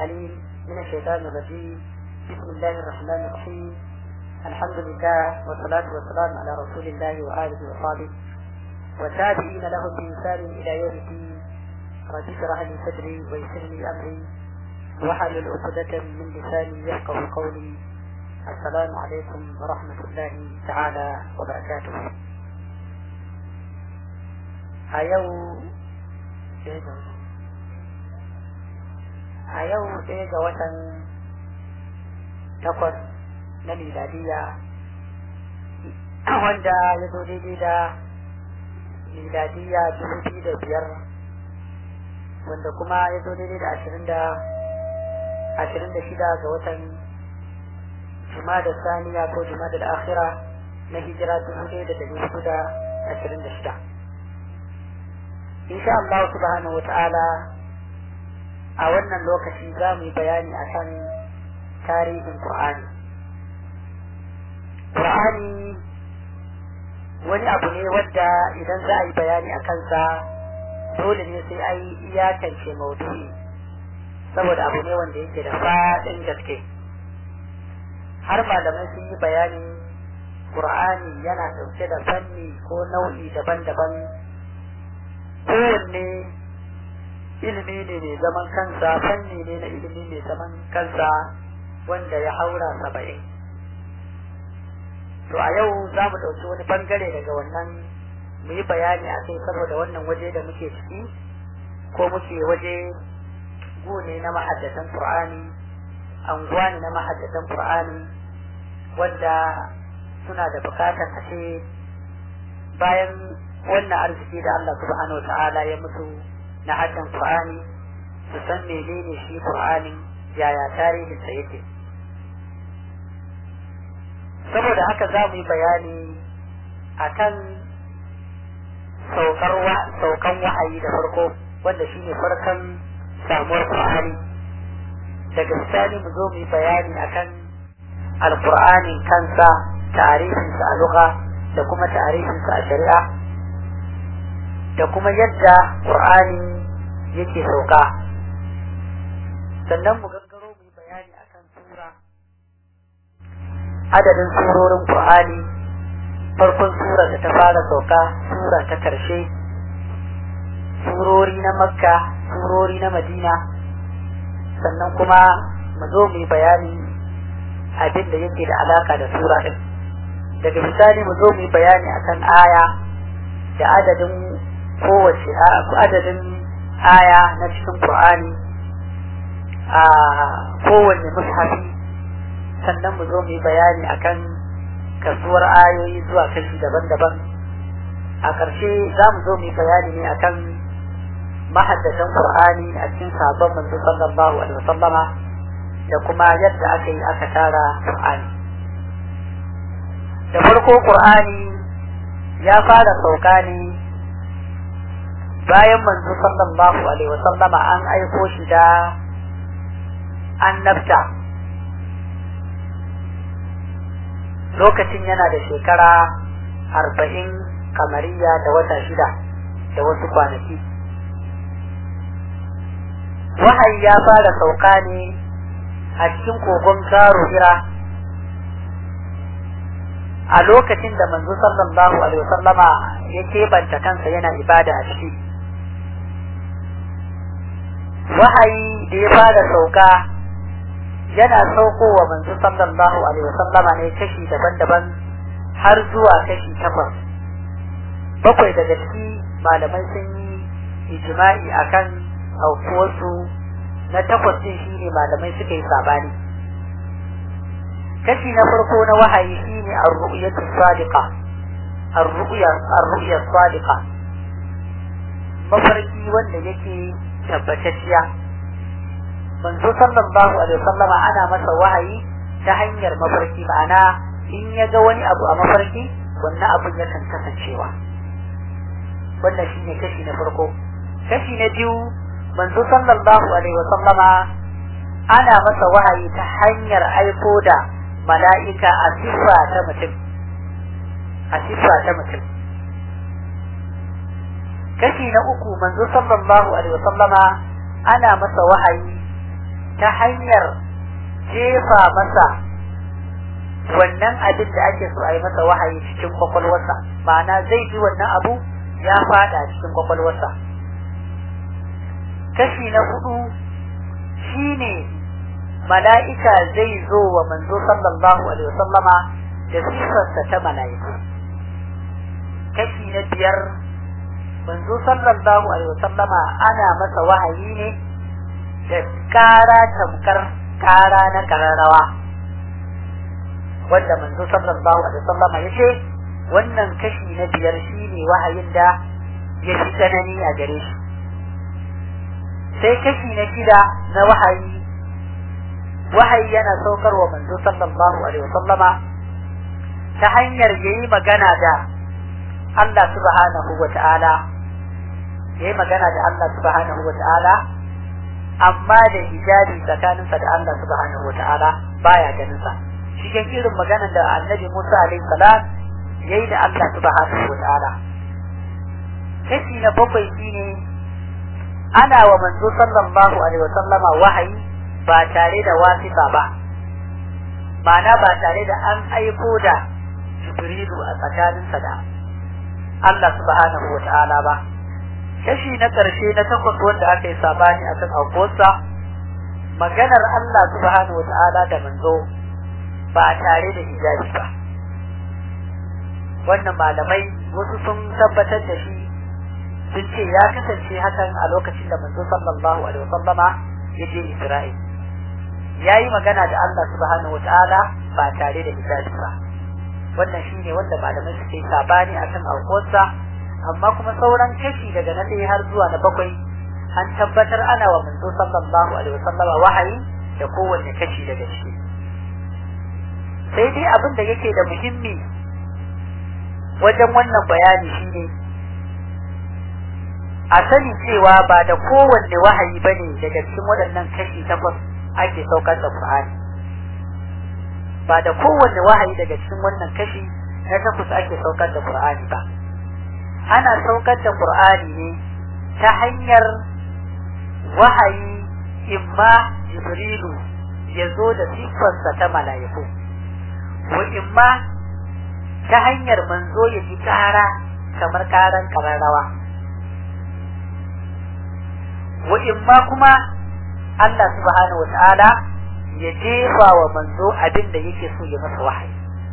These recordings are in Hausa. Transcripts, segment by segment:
العليم من الشيطان الرجيم بسم الله الرحمن الرحيم الحمد لله والصلاة والسلام على رسول الله وآله وصحبه والتابعين لهم بإنسان إلى يوم الدين رب اشرح لي صدري ويسر لي أمري واحلل عقدة من لساني يفقه قولي السلام عليكم ورحمة الله تعالى وبركاته a yau a yau ɗaya ga watan takwas na miladiya wanda ya zo daidai da miladiya dubu biyu da biyar wanda kuma ya zo daidai da ashirin da ashirin da shida ga watan da saniya ko da akhira na hijira dubu ɗaya da dari hudu da ashirin da shida insha Allah subhanahu wata'ala a wannan lokaci za mu yi bayani akan tarihin Qur'ani Qur'ani wani abu ne wadda idan za a yi bayani a kansa dole ne sai an yi iyakance maudu'i saboda abu ne wanda yake da faɗin gaske har malamai sun yi bayani Qur'ani yana ɗauke da fanni ko nau'i daban-daban kowanne ilimi ne mai zaman kansa fanni ne na ilimi mai zaman kansa wanda ya haura saba'in to a yau za mu ɗauki wani bangare daga wannan mu yi bayani a kai saboda wannan waje da muke ciki ko muke waje gune na mahaddatan qur'ani anguwa ne na mahaddatan qur'ani wanda suna da bukatar a ce bayan wannan arziki da Allah subhanahu ta'ala ya mutu na haddan Qur'ani su san menene shi Qur'ani yaya tarihin sa yake saboda haka za mu yi bayani akan saukar saukan wahayi da farko wanda shine farkon samuwar Qur'ani daga bisani mu zo mu yi bayani akan alqur'ani kansa tarihinsa a lugha da kuma tarihinsa a shari'a da kuma yadda Qur'ani yake sauka sannan mu gaggaro mu yi bayani akan sura adadin surorin Qur'ani farkon sura da ta fara sauka sura ta karshe surori na Makka surori na Madina sannan kuma mu zo mu yi bayani abin da yake da alaka da sura din daga misali mu zo mu yi bayani akan aya da adadin kowace adadin aya na cikin Qur'ani a kowanne mushafi sannan mu zo mu yi bayani akan kasuwar ayoyi zuwa kashi daban-daban a ƙarshe za mu zo mu yi bayani ne akan mahaddatan Qur'ani a cikin sabon manzo sallallahu alaihi wasallama da kuma yadda aka yi aka tara Qur'ani da farko Qur'ani ya fara sauka ne bayan manzo sallallahu alaihi wa sallama an aiko shi da annabta lokacin yana da shekara arba'in kamariya da wata shida da wasu kwanaki wahayi ya fara sauka ne a cikin kogon garo hira a lokacin da manzo sallallahu alaihi wa sallama ya keɓanta kansa yana ibada a ciki wahayi da ya fara sauka yana saukowa manzo sallallahu alaihi wasallama ne kashi daban-daban har zuwa kashi takwas bakwai daga ciki malamai sun yi ijma'i akan aukuwarsu na takwas din shine malamai suka yi sabani kashi na farko na wahayi shine ar-ru'yatu sadiqa ar-ru'ya ar-ru'ya sadiqa mafarki wanda yake tabbatacciya manzo sallallahu alaihi wasallam ana masa wahayi ta hanyar mafarki ma'ana in ya ga wani abu a mafarki wannan abun yakan kasancewa wannan shine kashi na farko kashi na biyu manzo sallallahu alaihi wasallam ana masa wahayi ta hanyar aiko da mala'ika a sifa ta mutum a sifa ta mutum kashi na uku manzo sallallahu alaihi wasallama ana masa wahayi ta hanyar jefa masa wannan abin da ake so a yi masa wahayi cikin kwakwalwarsa ma'ana zai ji wannan abu ya fada cikin kwakwalwarsa kashi na hudu shine mala'ika zai zo wa manzo sallallahu alaihi wasallama da sifarsa ta mala'iku kashi na biyar manzo sallallahu alaihi wasallama ana masa wahayi ne da kara tamkar kara na kararrawa wanda manzo sallallahu alaihi wasallama ya ce wannan kashi na biyar shine wahayin da ya fi tsanani a gare shi sai kashi na shida na wahayi wahayi yana saukarwa manzo sallallahu alaihi wasallama ta hanyar yayi magana da Allah subhanahu wa ta'ala yayi magana da Allah subhanahu wa ta'ala amma da hijabi tsakaninsa da Allah subhanahu wa ta'ala baya ganin sa cikin irin maganar da Annabi Musa alaihi salam yayi da Allah subhanahu wa ta'ala kashi na bakwai shine ana wa manzo sallallahu alaihi wa sallama wahayi ba tare da wasifa ba ma'ana ba tare da an aiko da jibrilu a tsakaninsa da Allah subhanahu wa ta'ala ba kashi na ƙarshe na takwas wanda aka yi sabani a kan aukuwarsa maganar Allah subhanahu wa ta'ala da manzo ba tare da hijabi ba wannan malamai wasu sun tabbatar da shi sun ce ya kasance hakan a lokacin da manzo sallallahu alaihi wasallama ya je Isra'il ya yi magana da Allah subhanahu wa ta'ala ba tare da hijabi ba wannan shine wanda malamai suke sabani akan aukuwarsa amma kuma sauran kashi daga na ɗaya har zuwa na bakwai an tabbatar ana wa manzo sallallahu alaihi wasallama wahayi da kowanne kashi daga ciki sai dai abin da yake da muhimmi wajen wannan bayani shine a sani cewa ba da kowanne wahayi bane daga cikin waɗannan kashi takwas ake saukar da Qur'ani ba da kowanne wahayi daga cikin wannan kashi na takwas ake saukar da Qur'ani ba ana saukar da Qur'ani ne ta hanyar wahayi imma Jibrilu ya zo da siffarsa ta mala'iku wa imma ta hanyar manzo ya ji kara kamar karan kararrawa wa imma kuma Allah subhanahu wa ta'ala ya jefa wa manzo abin da yake so ya masa wahayi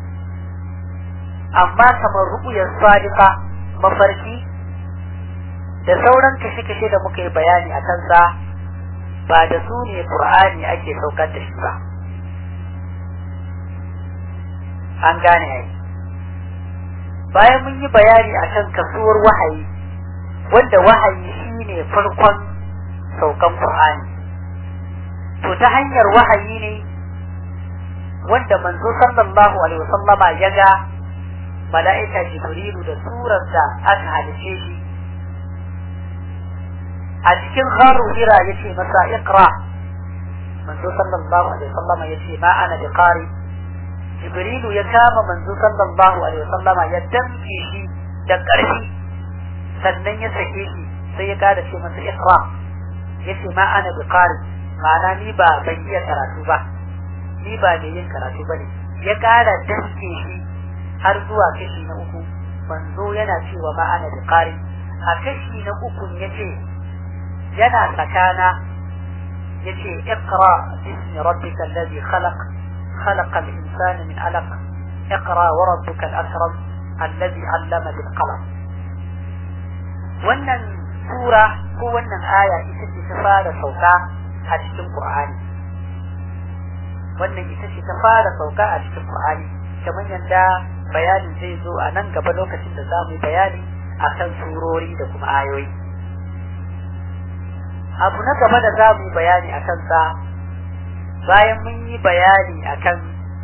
amma kamar ru'uyar sadiqa mafarki da sauran kashe-kashe da muka yi bayani a kansa ba da su ne Qur'ani ake saukar da shi ba an gane ai bayan mun yi bayani akan kasuwar wahayi wanda wahayi shine farkon saukan Qur'ani to ta hanyar wahayi ne wanda manzo sallallahu alaihi wasallama ya ga mala'ika Jibrilu da surar da aka halice shi a cikin gharu hira yace masa iqra manzo sallallahu alaihi wasallama yace ma ana bi qari Jibrilu ya kama manzo sallallahu alaihi wasallama ya damke shi da ƙarfi sannan ya sake shi sai ya kada ce masa iqra yace ma ana bi qari ma'ana ni ba ban iya karatu ba ni ba da yin karatu bane ya kara damke shi har zuwa kashi na uku manzo yana cewa ma ana bi qari a kashi na uku yace yana sakana yace iqra bismi rabbikal ladhi khalaq خلق الإنسان من علق اقرأ وربك الأكرم الذي علم بالقلم wannan sura ko wannan aya ita ce ta fara sauka a cikin Qur'ani wannan ita ce ta fara sauka a cikin Qur'ani kamar yadda bayanin zai zo a nan gaba lokacin da za mu yi bayani akan surori da kuma ayoyi abu na gaba da za mu yi bayani a kansa bayan mun yi bayani akan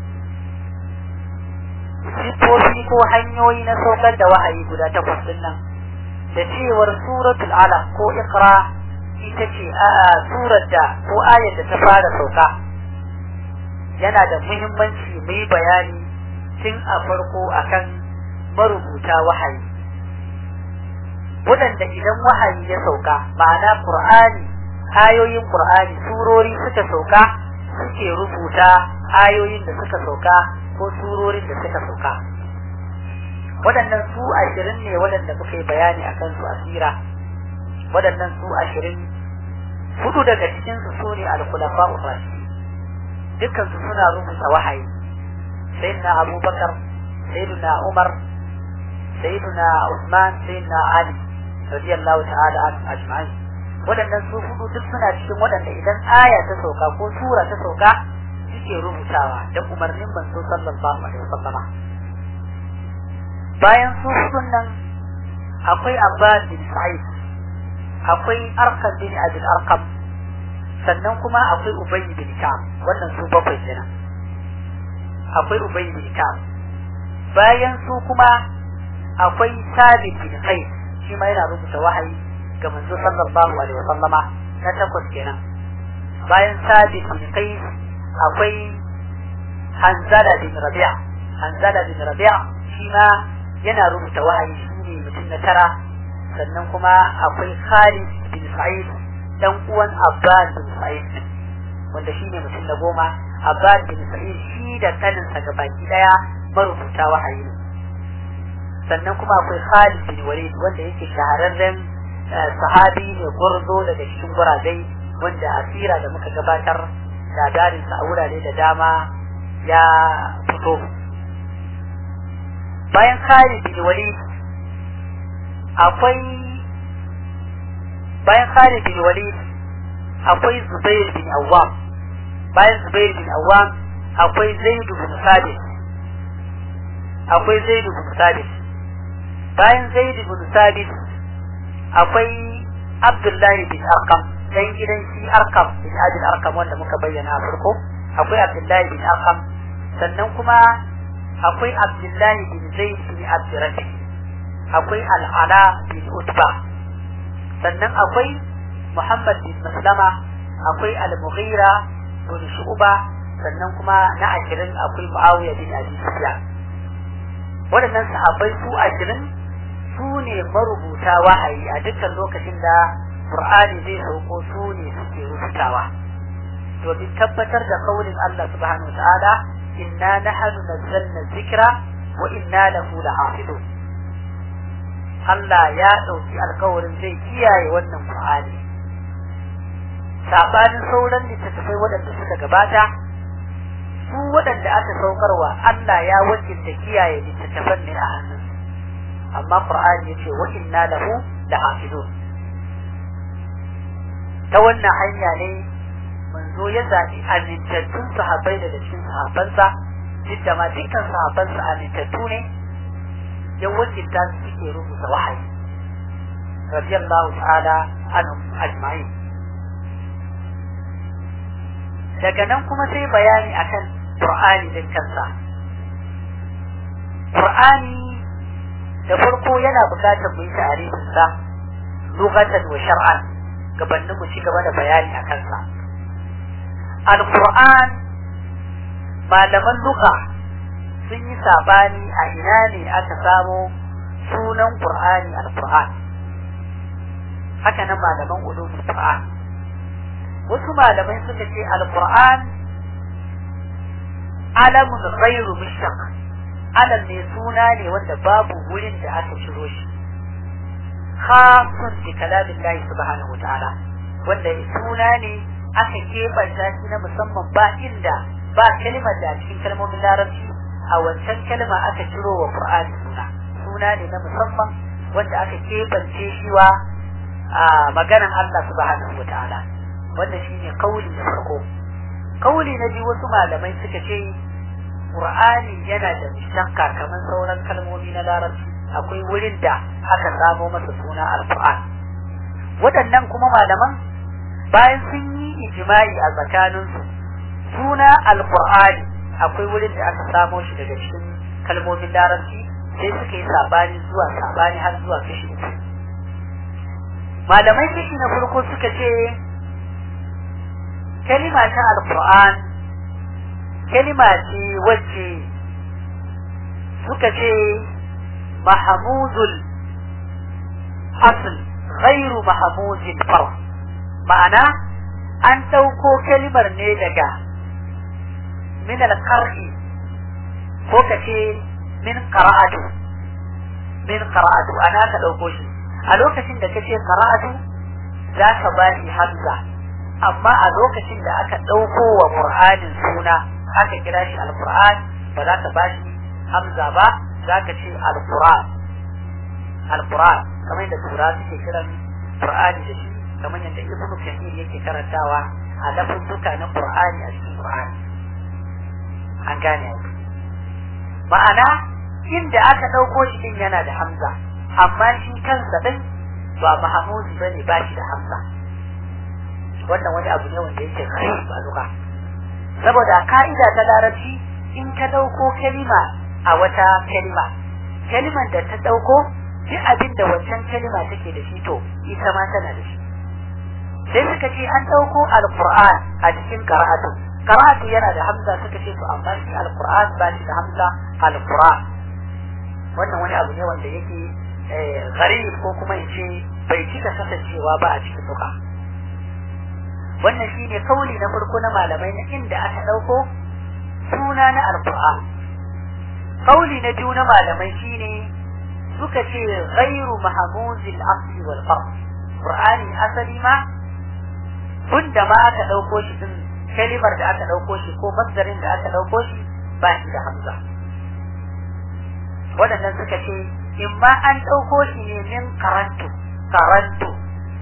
sifofi ko hanyoyi na saukar da wahayi guda takwas din nan da cewar suratul alaq ko iqra ita ce a surar da ko ayar da ta fara sauka yana da muhimmanci mu yi bayani tun a farko akan marubuta wahayi waɗanda idan wahayi ya sauka ma'ana qur'ani ayoyin qur'ani surori suka sauka suke rubuta ayoyin da suka sauka ko surorin da suka sauka waɗannan su ashirin ne waɗanda muka yi bayani a kansu a sira waɗannan su ashirin hudu daga cikinsu su ne alkulafa urashi dukkansu suna rubuta wahayi sayyidina abubakar sayyidina umar sayyidina usman sayyidina ali radiyallahu ta'ala an ajma'in waɗannan su hudu duk suna cikin waɗanda idan aya ta sauka ko sura ta sauka suke rubutawa da umarnin manzo sallallahu alaihi wasallam bayan su hudun nan akwai abbas bin sa'id akwai arkam bin abin arkam sannan kuma akwai ubay bin ka'ab wannan su bakwai kenan akwai ubay bin ka'ab bayan su kuma akwai sabit bin qais shi ma yana rubuta wahayi ga manzo sallallahu alaihi wa sallama na takwas kenan bayan sabit bin qais akwai hanzala bin rabi'a hanzala bin rabi'a shi ma yana rubuta wahayi shi ne mutum na tara sannan kuma akwai Khalid bin Sa'id dan uwan Abbas bin Sa'id wanda shi ne mutum na goma Abbas bin Sa'id shi da kaninsa gabaki daya marubuta wahayi ne sannan kuma akwai Khalid bin Walid wanda yake shahararren sahabi ne gurzo daga cikin guragai wanda asira da muka gabatar labarinsa a wurare da dama ya fito bayan Khalid bin Walid akwai bayan Khalid bin Walid akwai Zubair bin Awwam bayan Zubair bin Awwam akwai Zaid bin Sabit akwai Zaid bin Sabit bayan Zaid bin Sabit akwai Abdullahi bin Arqam dan gidan shi Arqam bin Abdul Arqam wanda muka bayyana a farko akwai Abdullahi bin Arqam sannan kuma akwai Abdullahi bin Zaid bin Abdurrahman akwai Al'ala bin Utba sannan akwai Muhammad bin Maslama akwai Al-Mughira bin Shu'ba sannan kuma na ashirin akwai Muawiya bin Abi Sufyan waɗannan sahabbai su ashirin su ne marubuta wahayi a dukkan lokacin da Qur'ani zai sauko su ne suke rubutawa domin tabbatar da kaulin Allah subhanahu wa ta'ala inna nahnu nazzalna dhikra wa inna lahu lahafizun Allah ya ɗauki alkawarin zai kiyaye wannan Qur'ani sabanin sauran littattafai waɗanda suka gabata su waɗanda aka saukarwa Allah ya wakilta kiyaye littattafan ne a hannun amma Qur'ani yace wa inna lahu lahafizun ta wannan hanya ne manzo ya zaɓi amintattun sahabbai daga cikin sahabbansa duk da ma dukkan sahabbansa amintattu ne ya wakilta su suke rubuta wahayi radiyallahu ta'ala anhum ajma'in daga nan kuma sai bayani akan Qur'ani din kansa Qur'ani da farko yana bukatar mu yi tarihin sa lughatan wa shar'an gabanin mu ci gaba da bayani a kansa Al-Qur'an malaman lugha sun yi sabani a ina ne aka samo sunan Qur'ani Al-Qur'an haka nan malaman ulumul Qur'an wasu malamai suka ce Al-Qur'an alamun ghairu mushtaq alam ne suna ne wanda babu wurin da aka ciro shi khasun bi kalamillahi subhanahu wataala wanda suna ne aka kebanta shi na musamman ba inda ba kalmar da cikin kalmomin larabci a wancan kalma aka ciro wa Qur'ani suna suna ne na musamman wanda aka kebance shi wa a maganan Allah subhanahu wataala wannan shine kauli na farko kauli na biyu wasu malamai suka ce Qur'ani yana da mishakka kamar sauran kalmomi na larabci akwai wurin da aka samo masa suna al-Qur'an waɗannan kuma malaman bayan sun yi ijma'i a tsakaninsu suna al-Qur'ani akwai wurin da aka samo shi daga cikin kalmomin larabci sai suka yi sabani zuwa sabani har zuwa kashi uku malamai kashi na farko suka ce kalima ta alquran kalima ce wacce suka ce mahamudul asl ghairu mahamudin far ma'ana an ɗauko kalimar ne daga min al-qar'i ko ka ce min qara'atu min qara'atu ana ka ɗauko shi a lokacin da kace qara'atu za ka ba shi hamza amma a lokacin da aka ɗauko wa qur'anin suna aka kira shi al-qur'an ba za ka ba shi hamza ba za ka ce al-qur'an al-qur'an kamar yadda tura suke kiran qur'ani da shi kamar yadda ibnu kathir yake karantawa a lafuzzuka na qur'ani a cikin qur'ani an gane ma'ana inda aka ɗauko shi din yana da hamza amma shi kansa din ba mahamudi bane ba shi da hamza wannan wani abu ne wanda yake kai ba luka saboda ka'ida ta larabci in ka ɗauko kalima a wata kalima kalimar da ta ɗauko duk abin da wancan kalima take da shi to ita ma tana da shi sai suka ce an ɗauko alqur'an a cikin qara'atu qara'atu yana da hamza suka ce to amma shi alqur'an ba shi da hamza alqur'an wannan wani abu ne wanda yake gharib ko kuma in ce bai cika kasancewa ba a cikin duka wannan shine kauli na farko na malamai na inda aka ɗauko suna na alqur'an kauli na biyu na malamai shine suka ce ghairu mahmuzil asli wal farq qur'ani asali ma bunda ma aka dauko shi din kalimar da aka dauko shi ko masdarin da aka dauko shi ba shi da hamza wadannan suka ce in ma an dauko shi ne min karantu karantu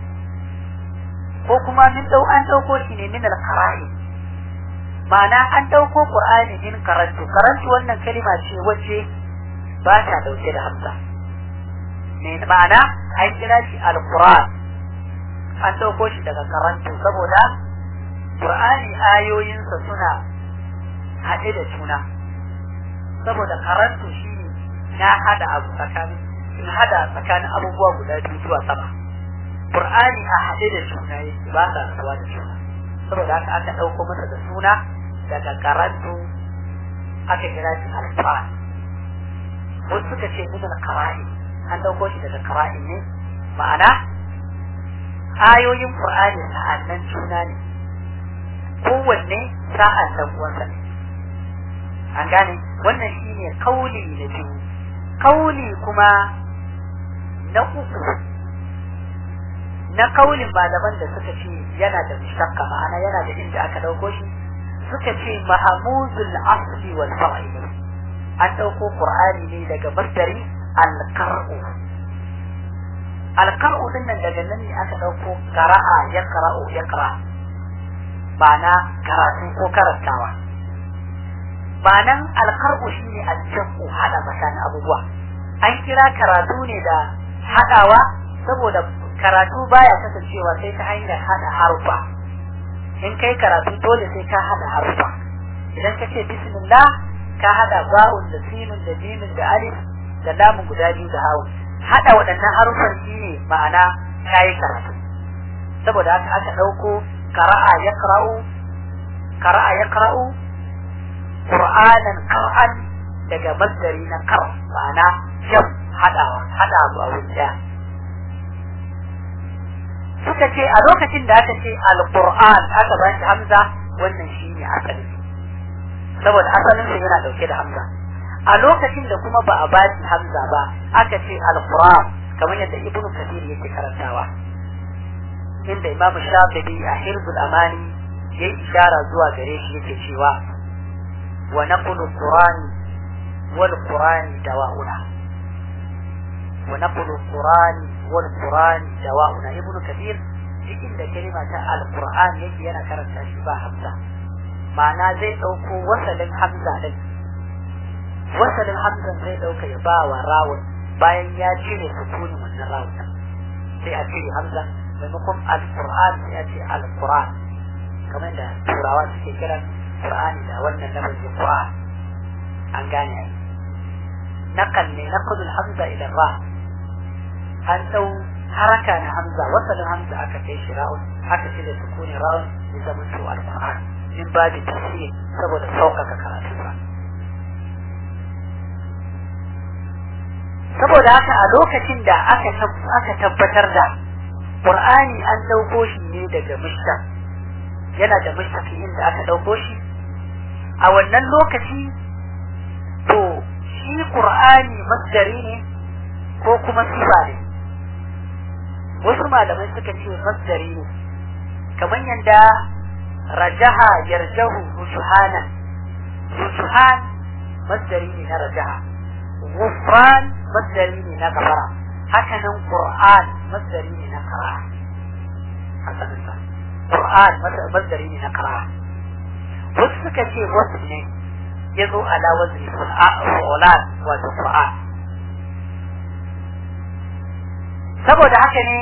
ko kuma min dau an dauko shi ne min al-qara'i ma'ana an dauko qur'ani min karantu karantu wannan kalima ce wacce ba ta dauke da hamza ma'ana an kira shi al-Qur'an an dauko shi daga karantu saboda Qur'ani ayoyinsa suna haɗe da juna saboda karantu shi na hada abu tsakanin in hada tsakanin abubuwa guda biyu zuwa sama Qur'ani a haɗe da juna yake ba sa rabuwa da juna saboda haka aka ɗauko masa da suna daga karantu aka kira shi al-Qur'an wasu suka ce min al-qara'i an dauko shi daga qara'in ne ma'ana ayoyin qur'ani sa'annan juna ne kowanne sa'an dan uwansa ne an gane wannan shine kauli na biyu kauli kuma na uku na kaulin malaman da suka ce yana da mustaqqa ma'ana yana da inda aka dauko shi suka ce mahamuzul asli wal far'i an dauko qur'ani ne daga masdari alkar'u alkar'u din nan daga nan ne aka ɗauko qara'a ya qara'u ya qara ma'ana karatu ko karantawa ma'anan alkar'u shine aljamu hada tsakanin abubuwa an kira karatu ne da hadawa saboda karatu baya kasancewa sai ta hanyar hada harufa in kai karatu dole sai ka hada harufa idan ka ce bismillah ka hada ba'un da sinun da jimin da alif da lamun guda biyu da hawan hada waɗannan harufan shine ma'ana kayi karatu saboda haka aka ɗauko qara'a yaqra'u qara'a yaqra'u qur'anan qara'an daga masdari na qar ma'ana jam hadawa hada abu a wuri daya suka ce a lokacin da aka ce alquran aka ba shi hamza wannan shine asali saboda asalinsa yana dauke da hamza a lokacin da kuma ba a ba shi hamza ba aka ce alquran kamar yadda ibnu kathir yake karantawa inda imam shafi'i a hirzul amani yayi ishara zuwa gare shi yake cewa wa naqulu qur'ani wal qur'ani dawa'una wa naqulu qur'ani wal qur'ani dawa'una ibnu kathir cikin da kalima ta alquran yake yana karanta shi ba hamza ma'ana zai dauko wasalin hamza din wasalin hamzan zai dauka ya ba wa rawun bayan ya cire sukunin wannan rawun sai a cire hamza maimakon alquran sai a ce alquran kamar da turawa suke kiran qur'ani da wannan lafazin qur'an an gane ai naqal ne naqul hamza ila ra an dau haraka na hamza wasalin hamza aka kai shi ra'un aka cire sukunin ra'un ya zama to alquran min babu tafsir saboda sauƙaƙa karatunsa saboda haka a lokacin da aka aka tabbatar da qur'ani an dauko shi ne daga mushtaq yana da mushtaqi inda aka dauko shi a wannan lokaci to shi qur'ani masdari ne ko kuma sifa ne wasu malamai suka ce masdari ne kamar yadda rajaha yarjahu rujuhana rujuhan masdari ne na rajaha gufran masdari ne na gafara hakanan qur'an masdari ne na qira'a hasansa qur'an masdari ne na qira'a wasu suka ce wasu ne ya zo ala wazni fulan wato qur'an saboda haka ne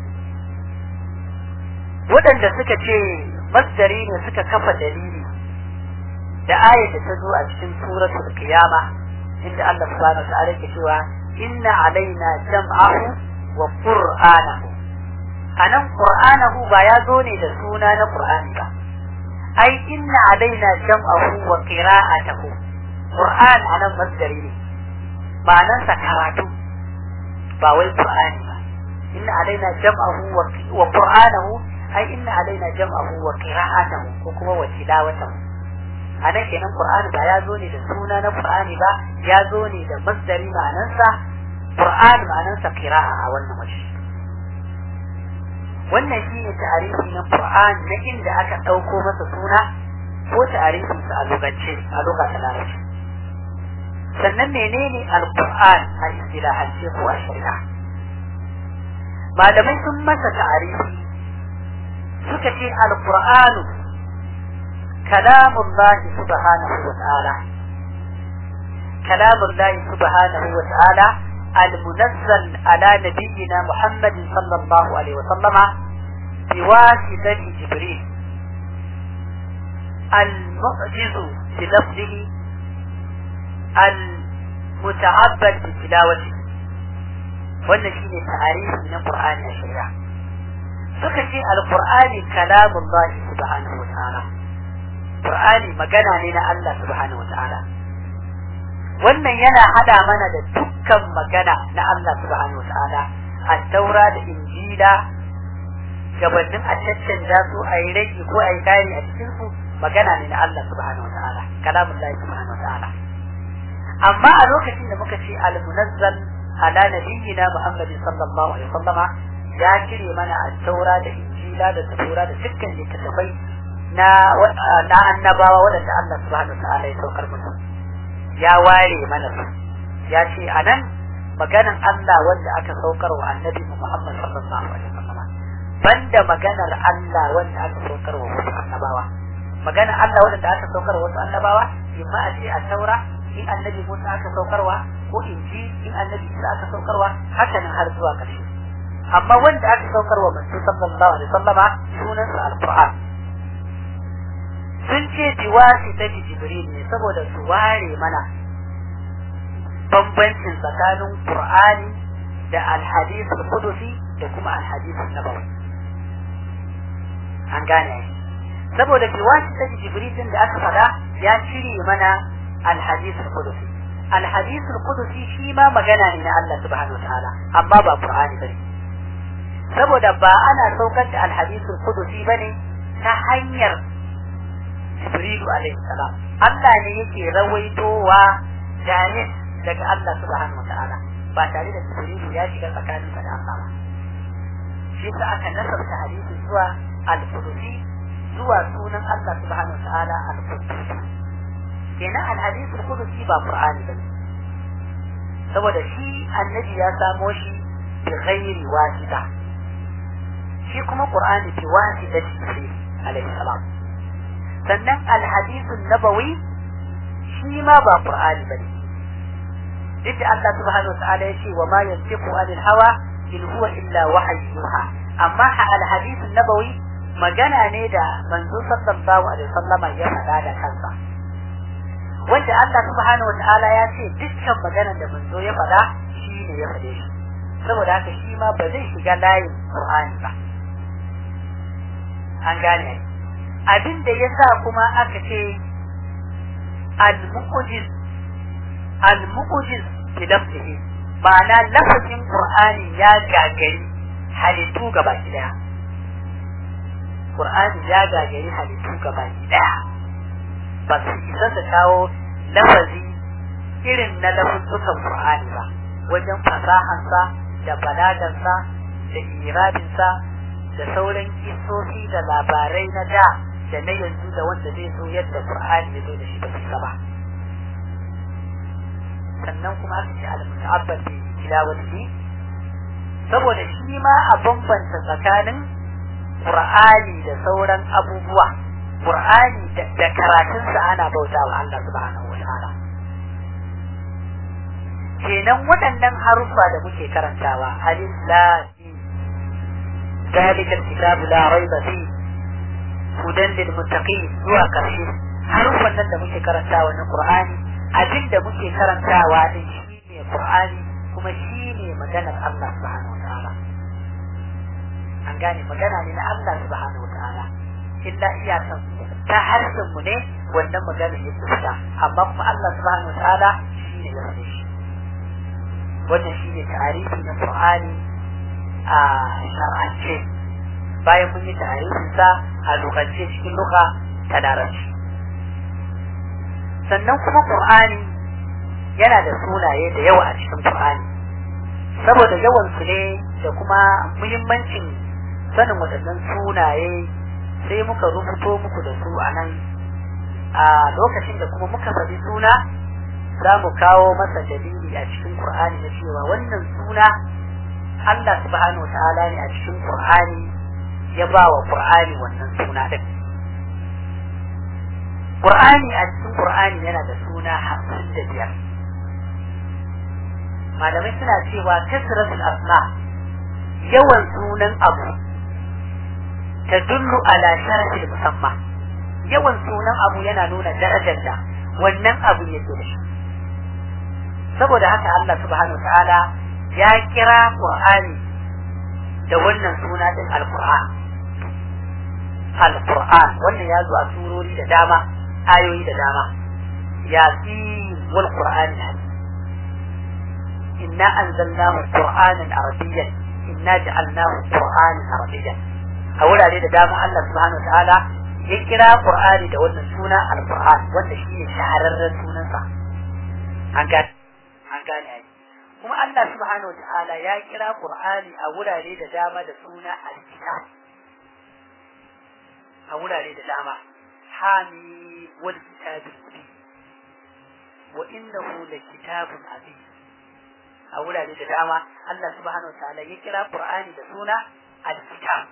waɗanda suka ce masdari ne suka kafa dalili da ayat da ta zo a cikin suratul qiyama inda Allah subhanahu wa ta'ala ke cewa inna alaina jam'ahu wa qur'anahu anan qur'anahu ba ya zo ne da suna na qur'ani ba ai inna alaina jam'ahu wa qira'atahu qur'an anan masdari ne ma'anarsa karatu ba wai qur'ani ba inna alaina jam'ahu wa qur'anahu ai inna alaina jam'ahu wa qira'atahu ko kuma wa tilawatahu anan kenan qur'ani ba ya zo ne da suna na qur'ani ba ya zo ne da masdari ma'anarsa qur'ani ma'anarsa qira'a a wannan waje wannan shine ta'arifi na qur'an na inda aka dauko masa suna ko ta'arifin sa a lugance a lugha ta larabci sannan menene al-qur'an a istilahance ko a shari'a malamai sun masa ta'arifi suka ce al-qur'anu كلام الله سبحانه وتعالى كلام الله سبحانه وتعالى المنزل على نبينا محمد صلى الله عليه وسلم بواسطة جبريل المعجز بلفظه المتعبد بتلاوته wannan shine ta'arifi na Qur'ani a shari'a suka ce al-Qur'ani kalamullahi subhanahu wa ta'ala Qur'ani magana ne na Allah subhanahu wa ta'ala wannan yana hada mana da dukkan magana na Allah subhanahu wa ta'ala a taura da injila gabanin a caccanja su a yi rage ko a yi kari a cikin su magana ne na Allah subhanahu wa ta'ala kalamun Allah subhanahu wa ta'ala amma a lokacin da muka ce al-munazzal ala nabiyyina Muhammadin sallallahu alaihi wasallama ya cire mana a taura da injila da zabura da dukkan littattafai na na annabawa waɗanda Allah subhanahu ta'ala ya saukar musu ya ware mana su ya ce a nan maganan Allah wanda aka saukar wa annabi Muhammad sallallahu alaihi wasallam banda maganar Allah wanda aka saukar wa wasu annabawa maganar Allah wanda aka saukar wa wasu annabawa imma a ce a taura in annabi Musa aka saukarwa ko inji in annabi Isa aka saukarwa haka nan har zuwa ƙarshe amma wanda aka saukarwa manzo sallallahu alaihi wasallama sunansa alquran sun ce biwasi ta jibril ne saboda su ware mana bambancin tsakanin qur'ani da alhadith al-qudusi da kuma alhadith nabawi an gane saboda biwasi ta jibril din da aka fada ya cire mana alhadith al-qudusi alhadith al-qudusi shi ma magana ne na Allah subhanahu wataala amma ba qur'ani bane saboda ba ana saukar da alhadith al-qudusi bane ta hanyar Jibrilu alaihi salam Allah ne yake rawaitowa jani daga Allah subhanahu wa ta'ala ba tare da Jibrilu ya shiga tsakanin da Allah ba shi sa aka nasarta hadisi zuwa al-Qudusi zuwa sunan Allah subhanahu wa ta'ala al-Qudusi kenan al-hadith al-Qudusi ba Qur'ani bane saboda shi annabi ya samo shi bi ghairi wasita shi kuma Qur'ani bi wasita Jibril alaihi salam sannan alhadisun nabawi shi ma ba qur'ani bane duk da Allah subhanahu wataala ya ce wa ma yantiqu anil hawa in huwa illa wahyuha amma alhadisun nabawi magana ne da manzo sallallahu alaihi wasallama ya faɗa da kansa wanda Allah subhanahu wataala ya ce dukkan maganar da manzo ya faɗa shi ne ya faɗe shi saboda haka shi ma ba zai shiga layin qur'ani ba an gane abin da ya sa kuma aka ce al-mu'jiz al-mu'jiz bi lafzihi ma'ana lafazin qur'ani ya gagari halittu gaba daya Qur'ani ya gagari halittu gaba daya ba su isa su kawo lafazi irin na lafuzzukan Qur'ani ba wajen fasahansa da balagansa da irabinsa da sauran kisosi da labarai na da da na yanzu da wanda zai so yadda Qur'ani ya zo da shi ba su ba sannan kuma aka ce al-muta'abbad bi tilawati saboda shi ma a bambanta tsakanin Qur'ani da sauran abubuwa Qur'ani da karatunsa ana bautawa Allah subhanahu wa ta'ala kenan waɗannan haruffa da muke karantawa alif lam ذلك الكتاب لا ريب فيه هدى للمتقين zuwa karshe haruffan nan da muke karantawa na Qur'ani abin da muke karantawa din shine Qur'ani kuma shine maganar Allah subhanahu wataala an gane magana ne na Allah subhanahu wataala illa iyakan ta harshen mu ne wannan magana ya fita amma kuma Allah subhanahu wataala shine ya faɗe shi wannan shine tarihi na Qur'ani a shar'ance bayan mun yi tarihin sa a lokacin cikin luka ta larabci sannan kuma Qur'ani yana da sunaye da yawa a cikin Qur'ani saboda yawan su ne da kuma muhimmancin sanin waɗannan sunaye sai muka rubuto muku da su a nan a lokacin da kuma muka faɗi suna za mu kawo masa dalili a cikin Qur'ani na cewa wannan suna Allah subhanahu ta'ala ne a cikin Qur'ani ya ba wa Qur'ani wannan suna din Qur'ani a cikin Qur'ani yana da suna hamsin da biyar malamai suna cewa kasratul asma yawan sunan abu tadullu ala sharafil musamma yawan sunan abu yana nuna darajar da wannan abu yake da shi saboda haka Allah subhanahu ta'ala ya kira Qur'ani da wannan suna din Al-Qur'an Al-Qur'an wannan ya zo a surori da dama ayoyi da dama yasin wal Qur'an inna anzalnahu Qur'anan arabiyyan inna ja'alnahu Qur'anan arabiyyan a wurare da dama Allah subhanahu ta'ala ya kira Qur'ani da wannan suna Al-Qur'an wanda shi ne shahararren sunansa an gane an gane ai kuma Allah subhanahu wa ta'ala ya kira Qur'ani a wurare da dama da suna al-kitab a wurare da dama hami wal kitabil mubin wa innahu la kitabun azim a wurare da dama Allah subhanahu wa ta'ala ya kira Qur'ani da suna al-kitab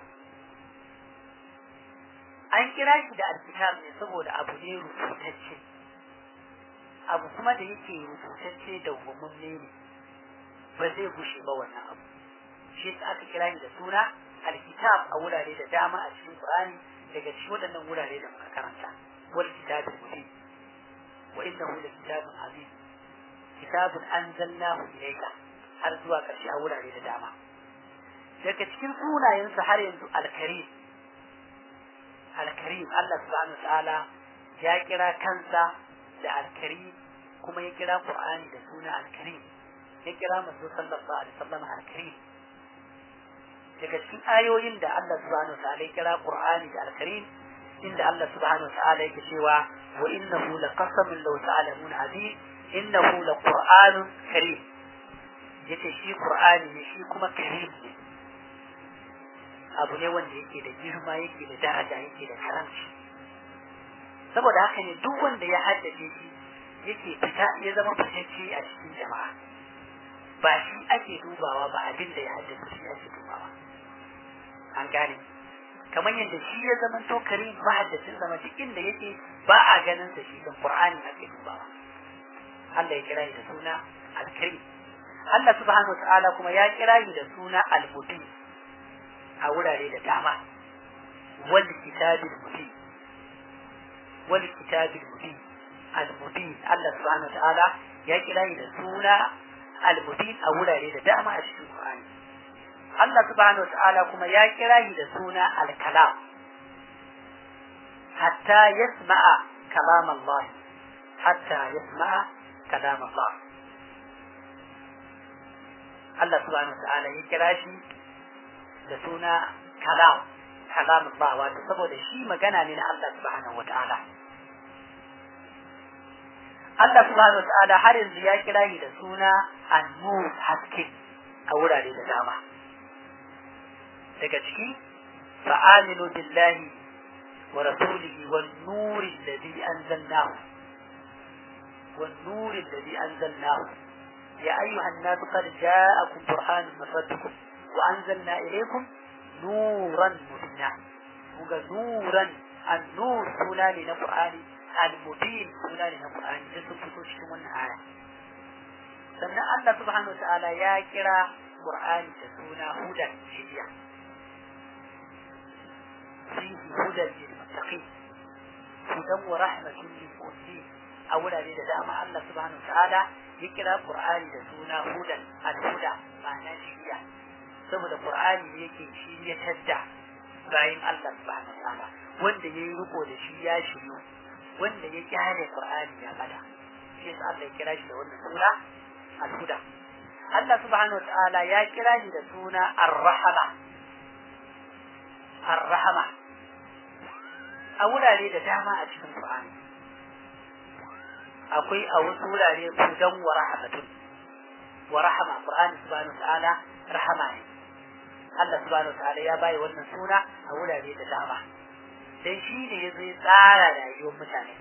an kira shi da al-kitab ne saboda abu ne rubutacce abu kuma da yake rubutacce da umarni ne ba zai gushe ba wannan abu shi aka kira shi da suna alkitab a wurare da dama a cikin Qur'ani daga cikin waɗannan wurare da muka karanta wal kitabul mubin wa innahu la kitabun azim kitabun anzalnahu ilayka har zuwa ƙarshe a wurare da dama daga cikin sunayensa har yanzu alkarim alkarim Allah subhanahu wa ta'ala ya kira kansa da alkarim kuma ya kira Qur'ani da suna alkarim ya kira manzo sallallahu alaihi wasallam alkarim daga cikin ayoyin da Allah subhanahu wa ta'ala ya kira Qur'ani da alkarim inda Allah subhanahu wa ta'ala yake cewa wa innahu laqasamun law ta'lamun azim innahu laqur'anun karim yace shi Qur'ani ne shi kuma karim ne abu ne wanda yake da girma yake da daraja yake da karamci saboda haka ne duk wanda ya haddace shi yake fita ya zama fitacce a cikin jama'a ba shi ake dubawa ba abin da ya haddace shi ake dubawa an gane kamar yadda shi ya zama to karim ba haddacin zama duk inda yake ba a ganin sa shi kan qur'ani ake dubawa Allah ya kira shi da suna al-karim Allah subhanahu wataala kuma ya kira shi da suna al-mubin a wurare da dama wal kitabil mubin wal kitabil mubin al-mubin Allah subhanahu wataala ya kira shi da suna al-mubin a wurare da dama a cikin Qur'ani Allah subhanahu wataala kuma ya kira shi da suna al-kalam hatta yasma'a kalam Allah hatta yasma'a kalam Allah Allah subhanahu wataala ya kira shi da suna kalam kalam ba wato saboda shi magana ne na Allah subhanahu wataala Allah subhanahu wataala har yanzu ya kira shi da suna an-nur haske a wurare da dama daga ciki fa'aminu billahi wa rasulihi wan nuri alladhi anzalnahu wan nuri alladhi anzalnahu ya ayyuhan nas qad ja'akum burhanun min rabbikum wa anzalna ilaykum nuran mubina kuga nuran an-nur suna ne na Qur'ani al-mubin suna ne na Qur'ani da sun fito cikin wannan aya sannan Allah subhanahu wa ta'ala ya kira Qur'ani da suna hudan shiriya فيه هدى للمتقين هدى ورحمة للمؤمنين أولا لدعم الله سبحانه وتعالى يكرا قرآن لسونا هدى الهدى معنى شريع saboda Qur'ani ne yake shi ya tadda bayan Allah subhanahu wataala wanda ya yi riko da shi ya shiryu wanda ya kyale Qur'ani ya bada shi yasa Allah ya kira shi da wannan suna al-huda Allah subhanahu wataala ya kira shi da suna ar-rahama ar-rahama a wurare da dama a cikin Qur'ani akwai a wasu wurare hudan wa rahmatun wa rahama Qur'ani subhanahu ta'ala rahama ne Allah subhanahu ta'ala ya bayi wannan suna a wurare da dama dan shi ne ya zai tsara rayuwar mutane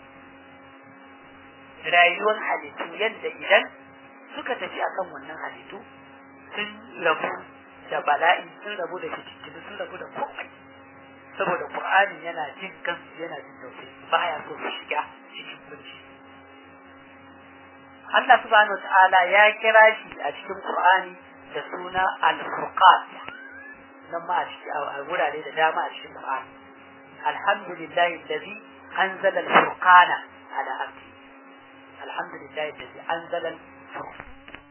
rayuwar halittu yadda idan suka tafi akan wannan halittu sun rabu da bala'i sun rabu da fitintunu sun rabu da komai saboda Qur'ani yana jin kansu yana jin tausayi baya so su shiga cikin kunci Allah subhanahu wataala ya kira shi a cikin Qur'ani da suna Al-Furqan nan ma a cikin a wurare da dama a cikin Qur'ani alhamdulillahi alladhi anzala al-furqana ala abdi alhamdulillahi alladhi anzala al-furqana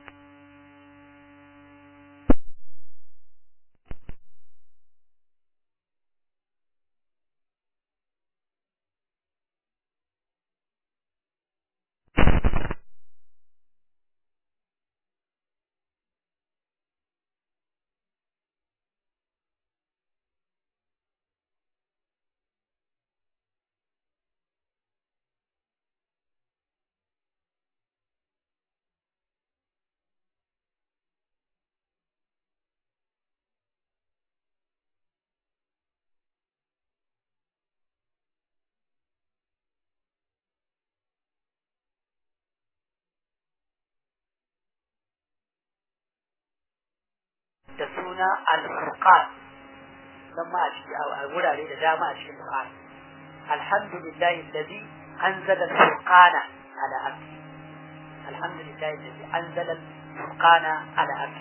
da suna al-furqan dan ma a ciki a wurare da dama a cikin Qur'ani alhamdulillahi alladhi anzala al-furqana ala abdi alhamdulillahi alladhi anzala al-furqana ala abdi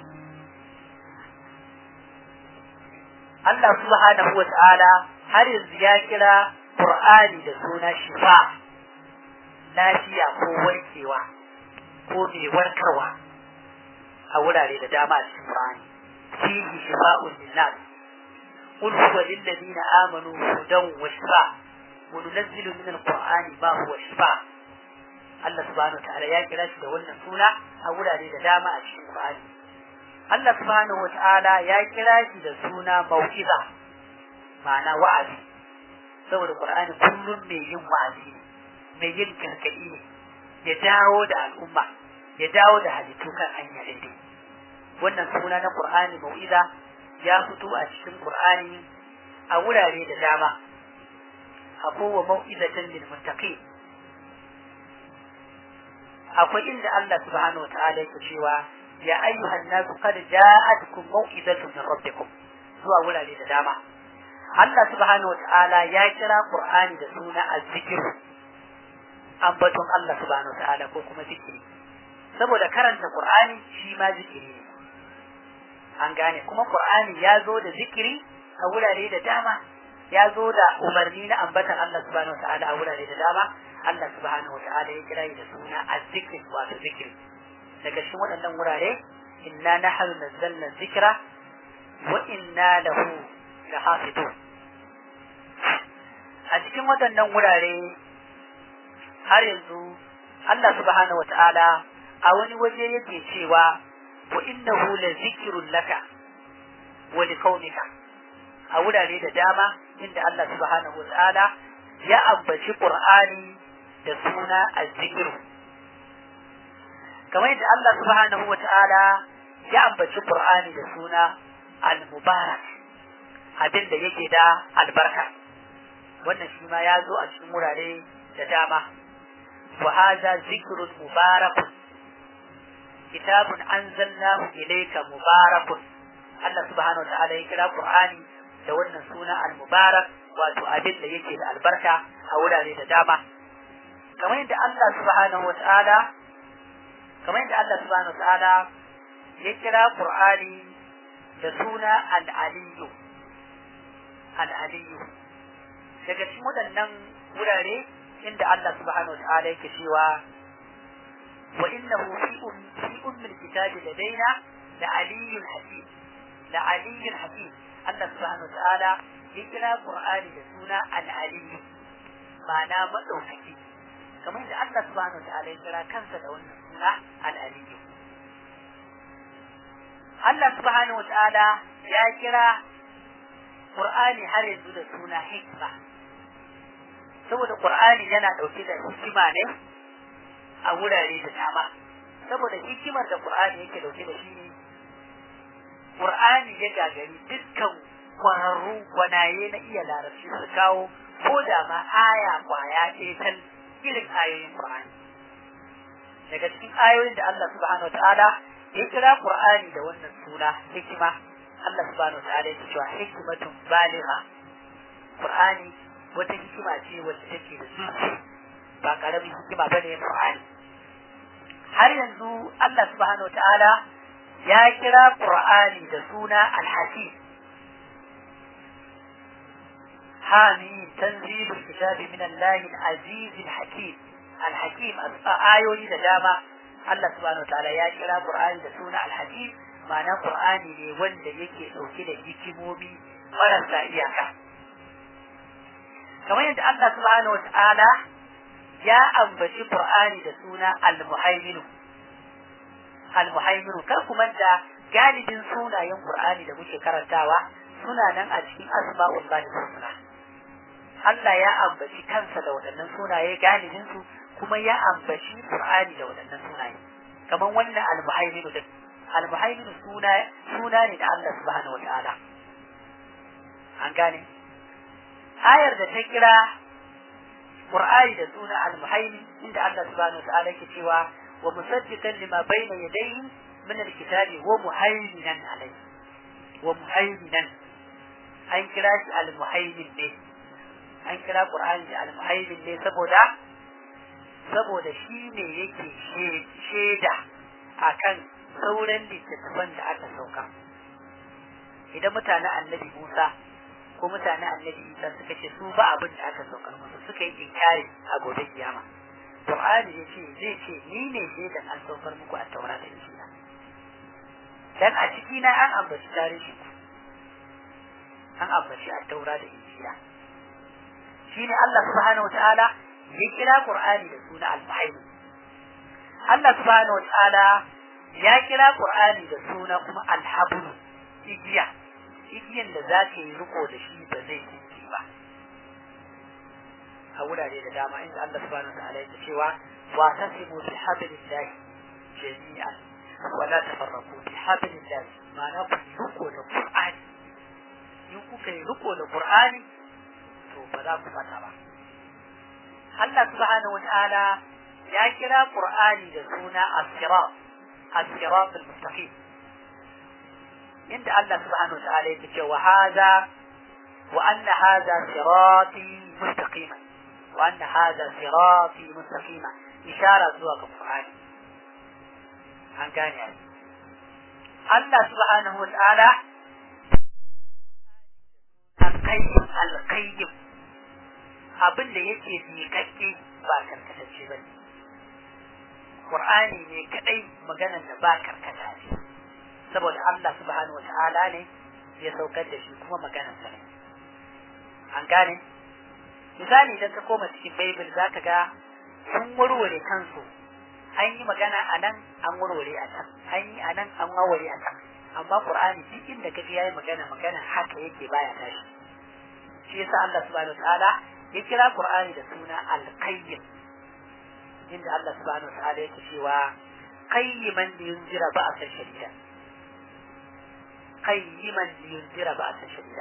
Allah subhanahu wa ta'ala har yanzu ya kira Qur'ani da suna shifa lafiya ko warkewa ko mai warkarwa a wurare da dama a cikin Qur'ani فيه شفاء للناس قل هو للذين آمنوا هدى وشفاء وننزل من القرآن ما هو شفاء Allah subhanahu ta'ala ya kira shi da wannan suna a wurare da dama a cikin Qur'ani Allah subhanahu ta'ala ya kira shi da suna mau'iza ma'ana wa'azi saboda Qur'ani kullum mai yin wa'azi ne mai yin gargaɗi ne ya dawo da al'umma ya dawo da halittu kan hanya daidai wannan suna na Qur'ani mau'iza ya fito a cikin Qur'ani a wurare da dama akwai wa mau'izatan lil muttaqin akwai inda Allah subhanahu wa ta'ala yake cewa ya ayyuhan nasu qad ja'atkum mau'izatun min rabbikum zuwa wurare da dama Allah subhanahu wa ta'ala ya kira Qur'ani da suna az-zikr ambaton Allah subhanahu wa ta'ala ko kuma zikiri saboda karanta Qur'ani shi ma zikiri ne an gane kuma Qur'ani ya zo da zikiri a wurare da dama ya zo da umarni na ambatan Allah subhanahu wa ta'ala a wurare da dama Allah subhanahu wa ta'ala ya kira da suna az-zikr wato zikiri daga cikin waɗannan wurare inna nahnu nazzalna dhikra wa inna lahu lahafidun a cikin waɗannan wurare har yanzu Allah subhanahu wa ta'ala a wani waje yake cewa wa innahu la zikrun laka wa liqaumika a wurare da dama inda Allah subhanahu wataala ya ambaci Qur'ani da suna az-zikr kamar yadda Allah subhanahu wataala ya ambaci Qur'ani da suna al-mubarak abin da yake da albarka wannan shi ma ya zo a cikin wurare da dama wa hadha zikrun mubarakun kitabun anzalnahu ilayka mubarakun Allah subhanahu wa ta'ala ya kira Qur'ani da wannan suna al-mubarak wato abin da yake da albarka a wurare da dama kamar yadda Allah subhanahu wa ta'ala kamar yadda Allah subhanahu wa ta'ala ya kira Qur'ani da suna al-aliyyu al-aliyyu daga cikin waɗannan wurare inda Allah subhanahu wa ta'ala yake cewa wa innahu fi fi ummil kitabi ladaina la aliyyun hakim la aliyyun hakim Allah subhanahu wa ta'ala ya kira Qur'ani da suna al-aliyyu ma'ana madaukaki kamar yadda Allah subhanahu wa ta'ala ya kira kansa da wannan suna al-aliyyu Allah subhanahu wa ta'ala ya kira Qur'ani har yanzu da suna hikma saboda Qur'ani yana ɗauke da hikima ne a wurare da dama saboda hikimar da Qur'ani yake ɗauke da shi ne Qur'ani ya gagari dukkan kwararru gwanaye na iya larabci su kawo ko da ma aya kwaya ɗaya tal irin ayoyin Qur'ani daga cikin ayoyin da Allah subhanahu wataala ya kira Qur'ani da wannan suna hikima Allah subhanahu wataala ya cewa hikmatun baligha Qur'ani wata hikima ce wacce take da zuci ba karamin hikima ba ne Qur'ani har yanzu Allah subhanahu ta'ala ya kira Qur'ani da suna Al-Hakim Hamim tanzilul kitabi min Allah al-Aziz al-Hakim Al-Hakim ayoyi da dama Allah subhanahu ta'ala ya kira Qur'ani da suna Al-Hakim ma'ana Qur'ani ne wanda yake dauke da hikimomi marasa iyaka kamar yadda Allah subhanahu wa ta'ala ya ambaci Qur'ani da suna Al-Muhaiminu Al-Muhaiminu kar ku manta galibin sunayen Qur'ani da muke karantawa suna nan a cikin asma'ul lahi husna Allah ya ambaci kansa da waɗannan sunaye galibin su kuma ya ambaci Qur'ani da waɗannan sunaye kamar wannan Al-Muhaiminu din Al-Muhaiminu suna suna ne da Allah subhanahu wa ta'ala an gane ayar da ta kira Qur'ani da suna al-muhaimin inda Allah subhanahu wa ta'ala yake cewa wa musaddiqan lima bayna yadayhi min al-kitabi wa muhaiminan alayhi wa muhaiminan an kira shi al-muhaimin ne an kira Qur'ani da al-muhaimin ne saboda saboda shi ne yake shaida akan sauran littattafan da aka sauka idan mutanen annabi Musa ko mutane annabi Isa suka ce su ba abin da aka saukar musu suka yi inkari a gobe kiyama Qur'ani ya ce zai ce ni ne shaidan an saukar muku a taura da injila dan a ciki na an ambaci tarihi ku an ambaci a taura da injila shine Allah subhanahu wataala ya kira Qur'ani da suna al-muhaimin Allah subhanahu wataala ya kira Qur'ani da suna kuma al-hablu igiya igiyan da za ka yi riko da shi ba zai tsinke ba a wurare da dama inda Allah subhanahu wa ta'ala yake cewa wa tasimu bi hablillahi jami'an wa la tafarraqu bi hablillahi ma'ana ku riko da Qur'ani in kuka yi riko da Qur'ani to ba za ku fata ba Allah subhanahu wa ta'ala ya kira Qur'ani da suna as-sirat as-sirat al-mustaqim inda Allah subhanahu wa ta'ala yake cewa hadha wa anna hadha sirati mustaqima wa anna hadha sirati mustaqima ishara zuwa ga Qur'ani an gane Allah subhanahu wa ta'ala al-qayyim al-qayyim abin da yake miƙaƙƙe ba karkatacce ba ne Qur'ani ne kadai maganar da ba karkata ce saboda Allah subhanahu wa ta'ala ne ya saukar da shi kuma maganar sa ne an gane misali idan ka koma cikin Bible zaka ga sun warware kansu an yi magana a nan an warware a can an yi a nan an warware a can amma qur'ani duk inda kaje yayi magana magana haka yake baya tashi shi yasa Allah subhanahu wataala ya kira qur'ani da suna al-qayyim inda Allah subhanahu wataala yake cewa qayyiman liyunzira ba'sa shadida qayyiman liyunzira ba'sa shadida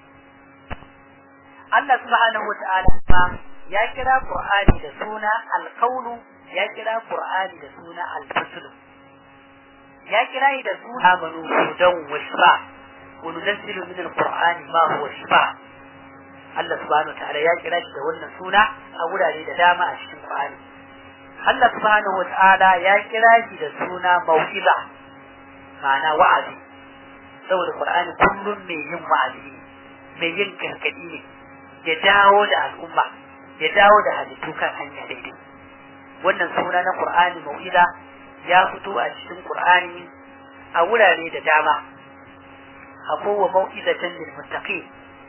Allah subhanahu wataala ya kira qur'ani da suna al-qawlu ya kira qur'ani da suna al-faslu ya kira shi da suna amanu hudan wa shifa wa nunazzilu min alqur'ani ma huwa shifa Allah subhanahu ta'ala ya kira shi da wannan suna a wurare da dama a cikin Qur'ani Allah subhanahu wa ta'ala ya kira shi da suna mau'iza ma'ana wa'azi saboda Qur'ani kullum mai yin wa'azi ne mai yin gargadi ne ya dawo da al'umma ya dawo da halittu kan hanya daidai wannan suna na Qur'ani mau'iza ya fito a cikin Qur'ani a wurare da dama akwai wa mau'izatan lil muttaqin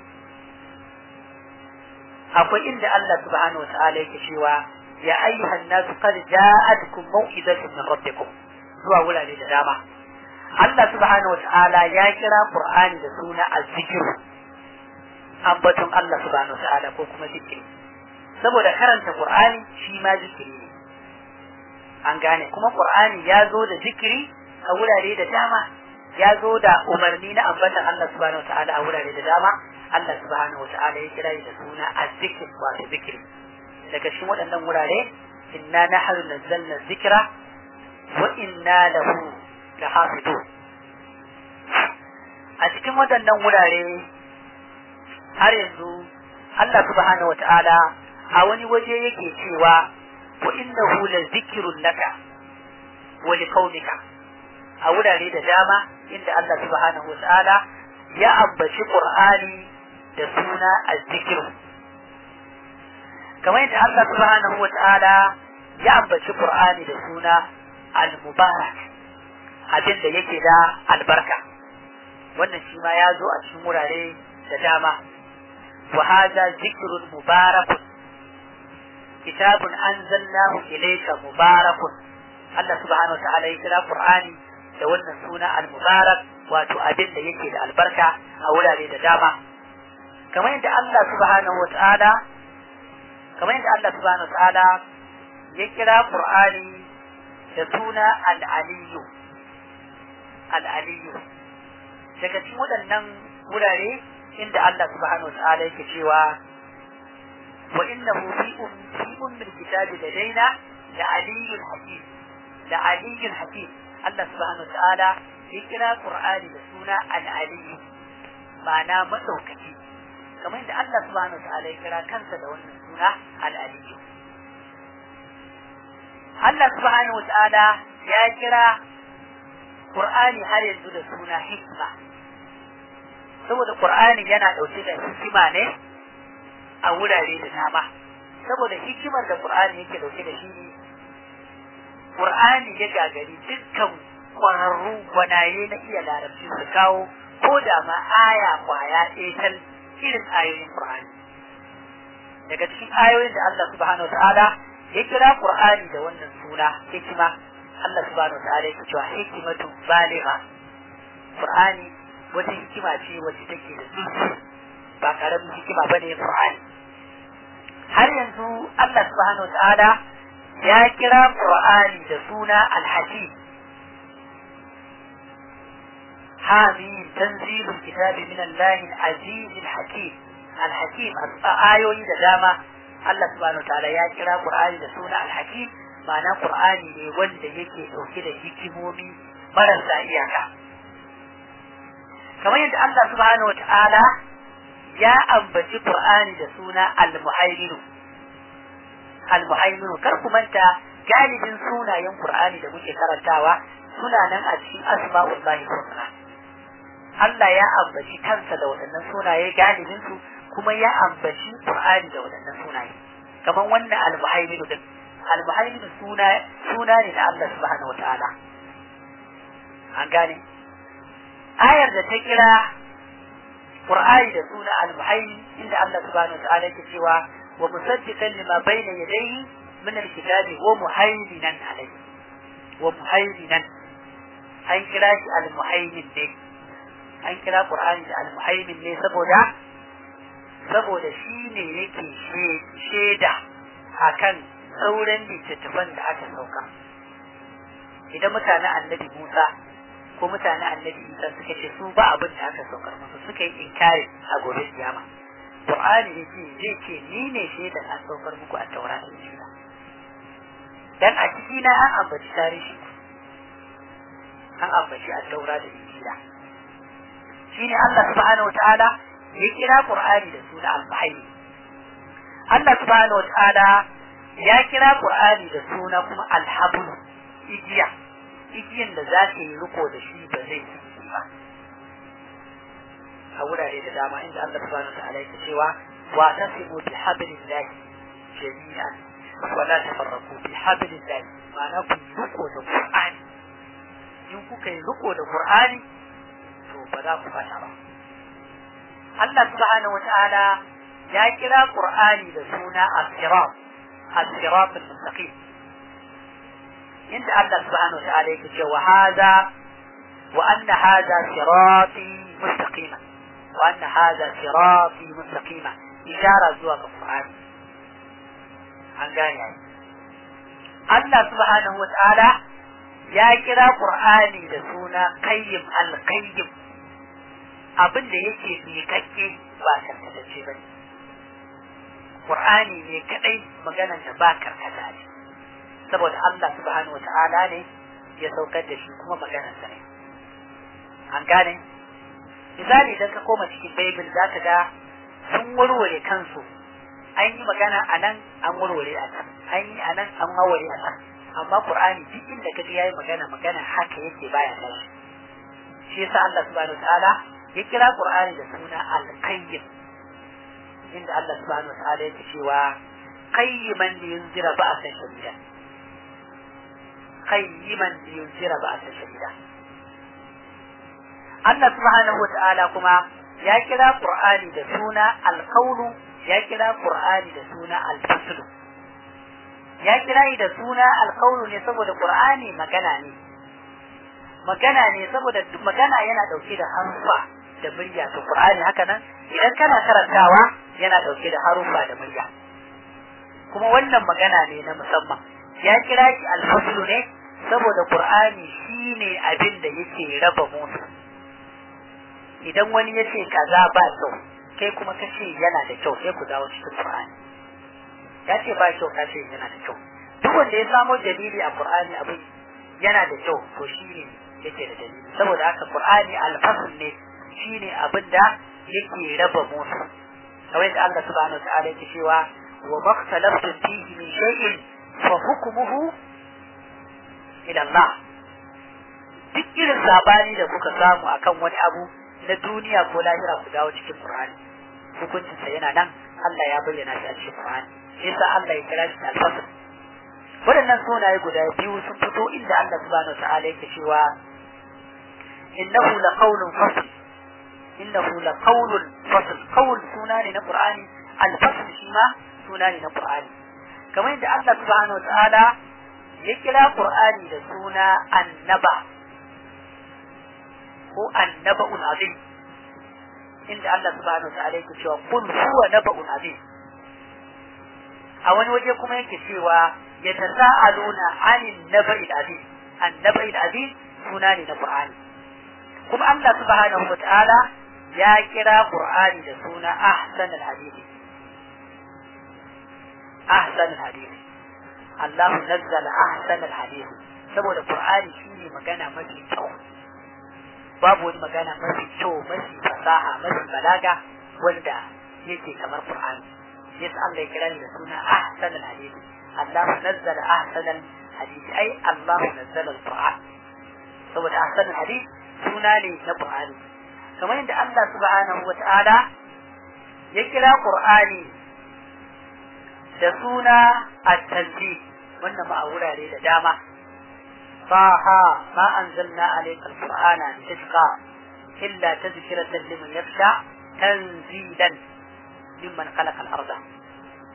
akwai inda Allah subhanahu wata'ala yake cewa ya ayyuhan nasu qad ja'atkum mau'izatun min rabbikum zuwa wurare da dama Allah subhanahu wata'ala ya kira Qur'ani da suna az-zikr ambaton Allah subhanahu wata'ala ko kuma zikiri saboda karanta Qur'ani shi ma zikiri ne an gane kuma qur'ani ya zo da zikiri a wurare da dama ya zo da umarni na ambatan Allah subhanahu wataala a wurare da dama Allah subhanahu wataala ya kira da suna azzikr wato zikiri daga cikin waɗannan wurare inna nahnu nazzalna dhikra wa inna lahu lahafidun a cikin waɗannan wurare har yanzu Allah subhanahu wataala a wani waje yake cewa وإنه لذكر لك ولقومك a wurare da dama inda Allah subhanahu wa ta'ala ya ambaci Qur'ani da suna az-zikr kamar yadda Allah subhanahu wa ta'ala ya ambaci Qur'ani da suna al-mubarak abin da yake da albarka wannan shi ma ya zo a cikin wurare da dama wa hadha zikrun mubarakun kitabun anzalnahu ilayka mubarakun Allah subhanahu wa ta'ala ya kira Qur'ani da wannan suna al-mubarak wato abin da yake da albarka a wurare da dama kamar yadda Allah subhanahu wa ta'ala kamar yadda Allah subhanahu wa ta'ala ya kira Qur'ani da suna al-aliyyu al-aliyyu daga cikin waɗannan wurare inda Allah subhanahu wa ta'ala yake cewa وإنه في أم في أم الكتاب لدينا لعلي حكيم لعلي حكيم الله سبحانه وتعالى يقرأ قرآن بسونا العلي معنى مدوكتي كما عند الله سبحانه وتعالى يقرأ كنسة دون السنة العلي الله سبحانه وتعالى يقرأ قرآن هل ينزل سنة حكمة saboda Qur'ani yana ɗauke da hikima ne a wurare da dama saboda hikimar da Qur'ani yake dauke da shi ne Qur'ani ya gagari dukkan kwararru gwanaye na iya larabci su kawo ko da ma aya kwaya ɗaya tal irin ayoyin Qur'ani daga cikin ayoyin da Allah subhanahu wa ta'ala ya kira Qur'ani da wannan suna hikima Allah subhanahu wa ta'ala ya cewa hikimatu baligha Qur'ani wata hikima ce wacce take da zurfi ba karamin hikima bane Qur'ani har yanzu Allah subhanahu wataala ya kira Qur'ani da suna Al-Hakim Hamim tanzilul kitabi min Allah al-Aziz al-Hakim Al-Hakim ayoyi da dama Allah subhanahu wataala ya kira Qur'ani da suna Al-Hakim ma'ana Qur'ani ne wanda yake dauke da hikimomi marasa iyaka kamar yadda Allah subhanahu wataala ya ambaci Qur'ani da suna Al-Muhaimin Al-Muhaimin kar ku manta galibin sunayen Qur'ani da muke karantawa suna nan a cikin asma'ullahi husna Allah ya ambaci kansa da waɗannan sunaye galibin su kuma ya ambaci Qur'ani da waɗannan sunaye kamar wannan Al-Muhaimin din Al-Muhaimin suna suna ne na Allah subhanahu wataala an gane ayar da ta kira Qur'ani da suna al-muhaymin inda Allah subhanahu wa ta'ala yake cewa wa musaddiqan lima bayna yadayhi min al-kitabi wa muhaiminan alayhi wa muhaiminan an kira shi al-muhaimin ne an kira qur'ani da al-muhaimin ne saboda saboda shi ne yake shaida akan sauran littattafan da aka sauka idan mutanen annabi Musa ko mutanen annabi Isa suka ce su ba abin da aka saukar musu suka yi inkari a gobe kiyama Qur'ani yake zai ce ni ne shaidan an saukar muku a Taurat da Injila dan a ciki na an ambaci tarihi an ambaci a Taurat da Injila shine Allah subhanahu wataala ya kira Qur'ani da suna al-Bahri Allah subhanahu wataala ya kira Qur'ani da suna kuma al-Habl igiya igiyan da za ta yi riko da shi ba zai ci ba a wurare da dama inda Allah subhanahu wataala yake cewa wa tasimu bi hablillah jami'an wa la tafarraqu bi hablillah ma'ana ku riko da Qur'ani in kuka yi riko da Qur'ani to ba za ku fata ba Allah subhanahu wataala ya kira Qur'ani da suna as-sirat as-sirat al-mustaqim inda Allah subhanahu wataala yake cewa hada wa anna hada sirati mustaqima wa anna hada sirati mustaqima ishara zuwa ga Qur'ani an gane ai Allah subhanahu wataala ya kira Qur'ani da suna qayyim al-qayyim abin da yake miƙaƙƙe ba karkatacce ba ne. Qur'ani ne kadai maganar da ba karkata ne saboda Allah subhanahu wata'ala ne ya saukar da shi kuma maganar sa ne an gane misali idan ka koma cikin Bible za ka ga sun warware kansu an yi magana a nan an warware a can an yi a nan an warware a can amma Qur'ani duk inda ka ji yayi magana magana haka yake baya tashi shi yasa Allah subhanahu wata'ala ya kira Qur'ani da suna al-qayyim inda Allah subhanahu wataala yake cewa qayyiman li yunzira ba'san shadida qayyiman li yunzira ba'san shadida Allah subhanahu wataala kuma ya kira Qur'ani da suna al-qawlu ya kira Qur'ani da suna al-fasl ya kira da suna al-qawlu ne saboda Qur'ani magana ne magana ne saboda magana yana dauke da harfa da murya to Qur'ani haka nan idan kana karantawa yana dauke da haruffa da murya kuma wannan magana ne na musamman ya kira shi alfaslu ne saboda Qur'ani shine abin da yake raba musu idan wani ya ce kaza ba kyau kai kuma ka ce yana da kyau sai ku dawo cikin Qur'ani ya ce ba kyau ka ce yana da kyau duk wanda ya samo dalili a Qur'ani abin yana da kyau to shine yake da dalili saboda haka Qur'ani alfasl ne shine abin da yake raba musu kamar yadda Allah subhanahu wa ta'ala yake cewa wa makhtalaftum fihi min shay'in fa hukmuhu ila Allah duk irin sabani da kuka samu akan wani abu na duniya ko lahira ku dawo cikin Qur'ani hukuncin sa yana nan Allah ya bayyana shi a cikin Qur'ani yasa Allah ya kira shi al-fasl waɗannan sunaye guda biyu sun fito inda Allah subhanahu wa ta'ala yake cewa innahu laqawlun fasl innahu laqawlun fasl qawl suna ne na Qur'ani al-fasl shi ma suna ne na Qur'ani kamar yadda Allah subhanahu wa ta'ala ya kira Qur'ani da suna annaba ko annaba'un azim inda Allah subhanahu wa ta'ala yake cewa kun huwa naba'un azim a wani waje kuma yake cewa ya tasa'aluna anin naba'il azim annaba'il azim suna ne na Qur'ani kuma Allah subhanahu wa ta'ala ya kira Qur'ani da suna ahsan al-hadith ahsan al-hadith Allah nazzala ahsan al-hadith saboda Qur'ani shine magana mafi kyau babu wani magana mafi kyau mafi fasaha mafi balaga wanda yake kamar Qur'ani yasa Allah ya kira ni da suna ahsan al-hadith Allah nazzala ahsan al-hadith ai Allah nazzala al-Qur'an saboda ahsan al-hadith suna ne na Qur'ani kamar yadda Allah subhanahu wa ta'ala ya kira Qur'ani da suna at-tanzih wannan ma a wurare da dama طه ما أنزلنا عليك القرآن لتشقى إلا تذكرة لمن يخشى تنزيلا ممن خلق الأرض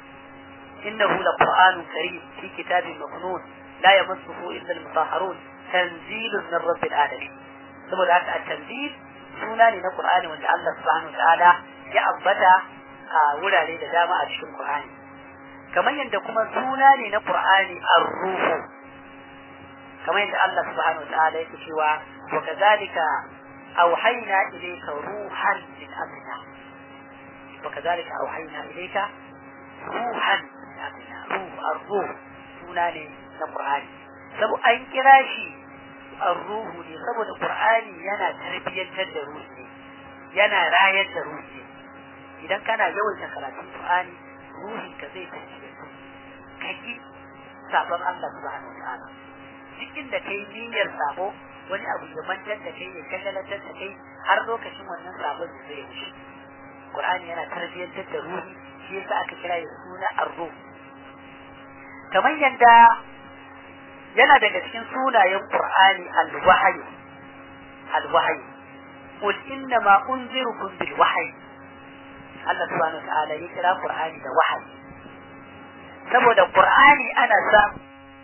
إنه لقرآن كريم في كتاب مكنون لا يمسه إلا المطهرون tanzilun min rabbil alamin saboda haka at-tanzil suna ne na Qur'ani wanda Allah subhanahu wa ta'ala ya ambata a wurare da dama a cikin Qur'ani kamar yadda kuma suna ne na Qur'ani ar-ruhu kamar yadda Allah subhanahu wa ta'ala yake cewa wa kadhalika awhayna ilayka ruhan min amrina wa kadhalika awhayna ilayka ruhan min amrina ruh ar-ruh suna ne na Qur'ani saboda an kira shi ar-ruhu ne saboda Qur'ani yana tarbiyyantar da ruhi yana rayar da ruhi idan kana yawaita karatun Qur'ani ruhin ka zai tafi su kaki sabon Allah subhanahu wa ta'ala cikin da kai niyyar sabo wani abu ya mantar da kai ya kagalatar da kai har lokacin wannan sabon da zai wuce Qur'ani yana tarbiyyantar da ruhi shi yasa aka kira ya suna arru kamar yadda yana daga cikin sunayen Qur'ani al-wahyi al-wahyi qul inna ma unzirukum bil wahyi Allah subhanahu wa ta'ala ya kira Qur'ani da wahayi saboda Qur'ani ana samu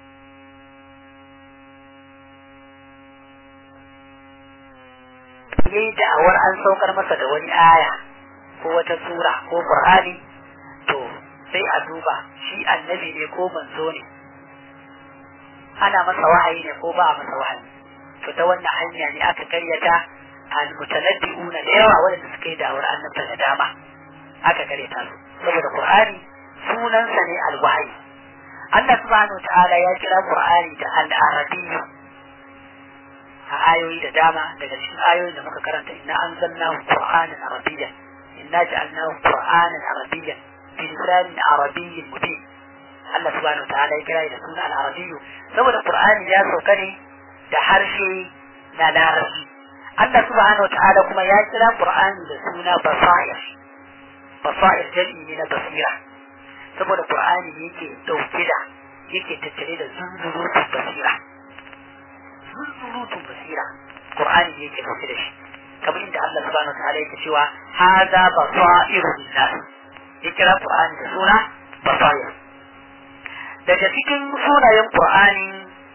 yayi da'awar an saukar masa da wani aya ko wata sura ko Qur'ani to sai a duba shi annabi ne ko manzo ne ana masa wahayi ne ko ba a masa wahayi to ta wannan hanya ne aka karyata al-mutanabbi'una da yawa wanda suka yi da'awar annabta da dama aka karyata su saboda Qur'ani sunansa ne al-wahyi Allah subhanahu wa ta'ala ya kira Qur'ani da al-arabiyyu a ayoyi da dama daga cikin ayoyin da muka karanta inna anzalnahu qur'anan arabiyyan inna ja'alnahu qur'anan arabiyyan bi lisanin arabiyyin mubin Allah subhanahu ta'ala ya kira da suna al-arabiyyu saboda qur'ani ya sauka ne da harshe na larabci Allah subhanahu ta'ala kuma ya kira qur'ani da suna basair basair jam'i ne na basira saboda qur'ani yake dauke da yake tattare da zunzurutun basira zunzurutun basira Qur'ani yake dauke da shi kamar inda Allah subhanahu wataala yake cewa hadha basairu lillah ya kira Qur'ani da suna basair daga cikin sunayen Qur'ani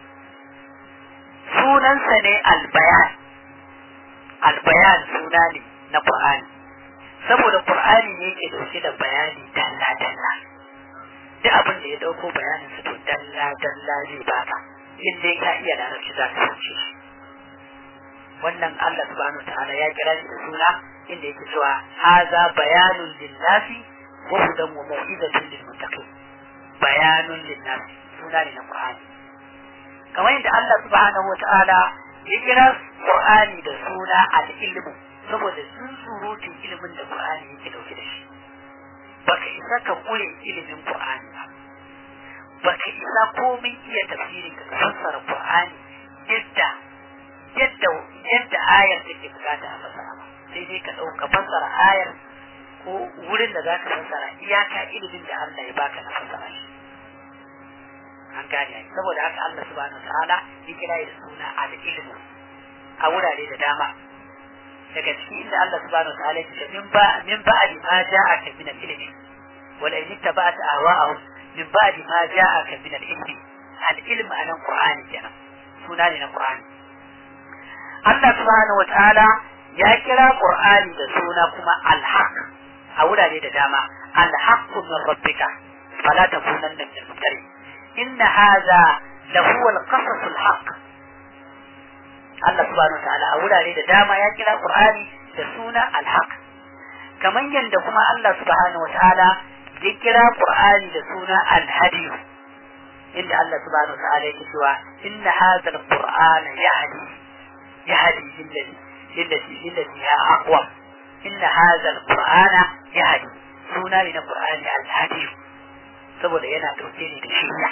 sunansa ne albayan albayan suna ne na Qur'ani saboda Qur'ani ne yake dauke da bayani dalla dalla duk abin da ya dauko bayanin su to dalla dalla zai baka in dai ka iya larabci za ka fahimce shi wannan Allah subhanahu ta'ala ya kira shi da suna inda yake cewa haza bayanun linnasi wa hudan wa mau'izatun lil muttaqin bayanun linnasi suna ne na Qur'ani kamar yadda Allah subhanahu ta'ala ya kira Qur'ani da suna al-ilmu saboda sun surutun ilimin da Qur'ani yake dauke da shi baka isa ka kure ilimin Qur'ani ba baka isa komai iya tafsirin ka fassara Qur'ani yadda yadda yadda ayar take bukata a fassara ba sai dai ka dauka fassara ayar ko wurin da zaka fassara iyaka ilimin da Allah ya baka na fassara shi an gane saboda haka Allah subhanahu ta'ala ya kira da suna al-ilmu a wurare da dama daga cikin inda Allah subhanahu ta'ala ya ce min ba min ba'di ma ja'aka min al-ilmi wala in tabata awa'ahum min ba'di ma ja'aka min al-ilmi al-ilm anan qur'ani kenan suna ne na qur'ani Allah subhanahu wataala ya kira qur'ani da suna kuma al-haq a wurare da dama al-haq min rabbika fala takunanna min al-mumtarin inna hadha lahu al-qasas al-haq Allah subhanahu wataala a wurare da dama ya kira qur'ani da suna al-haq kamar yadda kuma Allah subhanahu wataala ya kira Qur'ani da suna al-hadiyu inda Allah subhanahu wa ta'ala yake cewa inna hadha al-qur'ana yahdi yahdi lillati lillati lillati ya aqwa inna hadha al-qur'ana yahdi suna ne na Qur'ani al-hadiyu saboda yana dauke ne da shiriya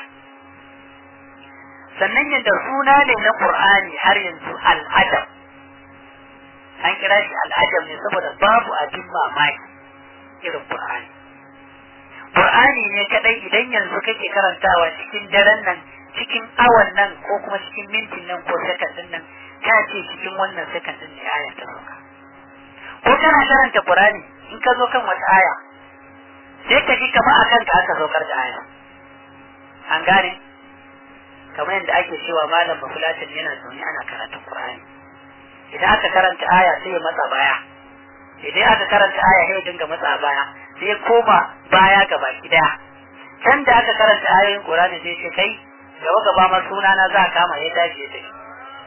sannan yadda suna ne na Qur'ani har yanzu al-adab an kira shi al-adab ne saboda babu abin mamaki irin Qur'ani Qur'ani ne kadai idan yanzu kake karantawa cikin daren nan cikin awan nan ko kuma cikin mintin nan ko sekandin nan ka ce cikin wannan sekandin ne aya ta sauka ko kana karanta Qur'ani in ka zo kan wata aya sai ka ji kamar akan ka aka saukar da aya an gane kamar yadda ake cewa malam bafulatin yana zaune ana karatun qur'ani idan aka karanta aya sai ya matsa baya idan aka karanta aya sai ya dinga matsa baya sai ya koma baya gaba daya can da aka karanta ayoyin qur'ani sai ce kai gaba gaba ma suna na za a kama ya tashi ya tafi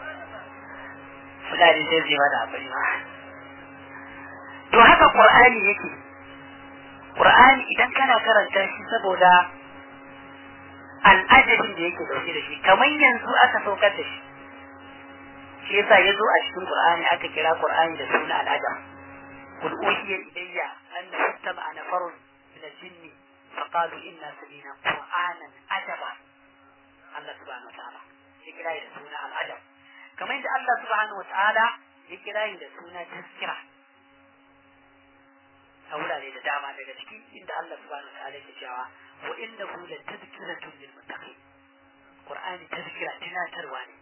fulani sai zai mana abin ma to haka qur'ani yake qur'ani idan kana karanta shi saboda al'adabin da yake dauke da shi kamar yanzu aka saukar da shi shi yasa ya zo a cikin qur'ani aka kira qur'ani da suna al'adab قل أوحي إلي أنه استمع نفر من الجن فقالوا إنا سمينا قرآنا عجبا الله سبحانه وتعالى يكرا سنة العجب كما عند الله سبحانه وتعالى يكرا سنة تذكرة أولا لي دعما daga ciki inda Allah subhanahu wa ta'ala yake cewa wa innahu la tadhkiratun lil muttaqin Qur'ani tazkira tunatarwa ne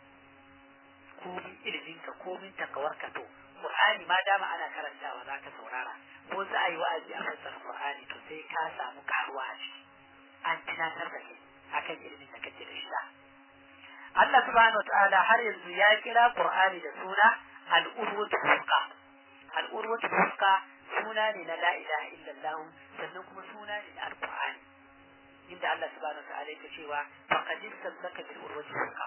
komin iliminka komin takawarka to Qur'ani ma dama ana karantawa za ka saurara ko za a yi wa'azi a fassara Qur'ani to sai ka samu karuwa a ciki an tunatar da kai akan ilimin da kake da shi Allah subhanahu ta'ala har yanzu ya kira Qur'ani da suna al-urwatu fusqa al-urwatu fusqa suna ne na la ilaha illallah sannan kuma suna ne na al-Qur'ani inda Allah subhanahu ta'ala yake cewa faqad istamsaka bil urwati fusqa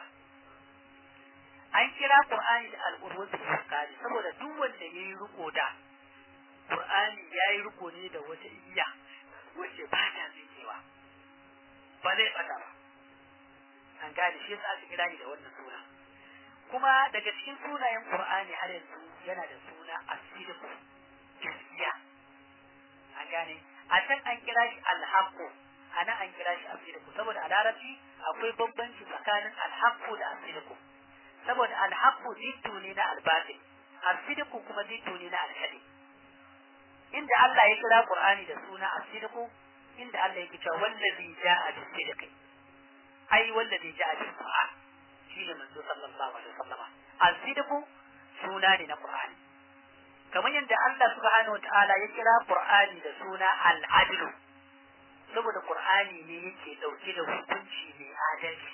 an kira Qur'ani da al'urwatu fuskari saboda duk wanda ya yi riko da Qur'ani ya yi riko ne da wata iya wacce ba ta tsinkewa ba zai bata ba an gane shi yasa aka kira ni da wannan suna kuma daga cikin sunayen Qur'ani har yanzu yana da suna asidiku gaskiya an gane a can an kira shi alhaqqu a nan an kira shi asidiku saboda a larabci akwai bambanci tsakanin alhaqqu da asidiku saboda alhaqqu zittu ne na albatil asidiku kuma zittu ne na alhadi inda Allah ya kira Qur'ani da suna asidiku inda Allah yake cewa wallazi ja'a bis-sidqi ai wallazi ja'a bil-qur'an shine manzo sallallahu alaihi wasallam asidiku suna ne na Qur'ani kamar yadda Allah subhanahu wataala ya kira Qur'ani da suna al-adlu saboda Qur'ani ne yake dauke da hukunci mai adalci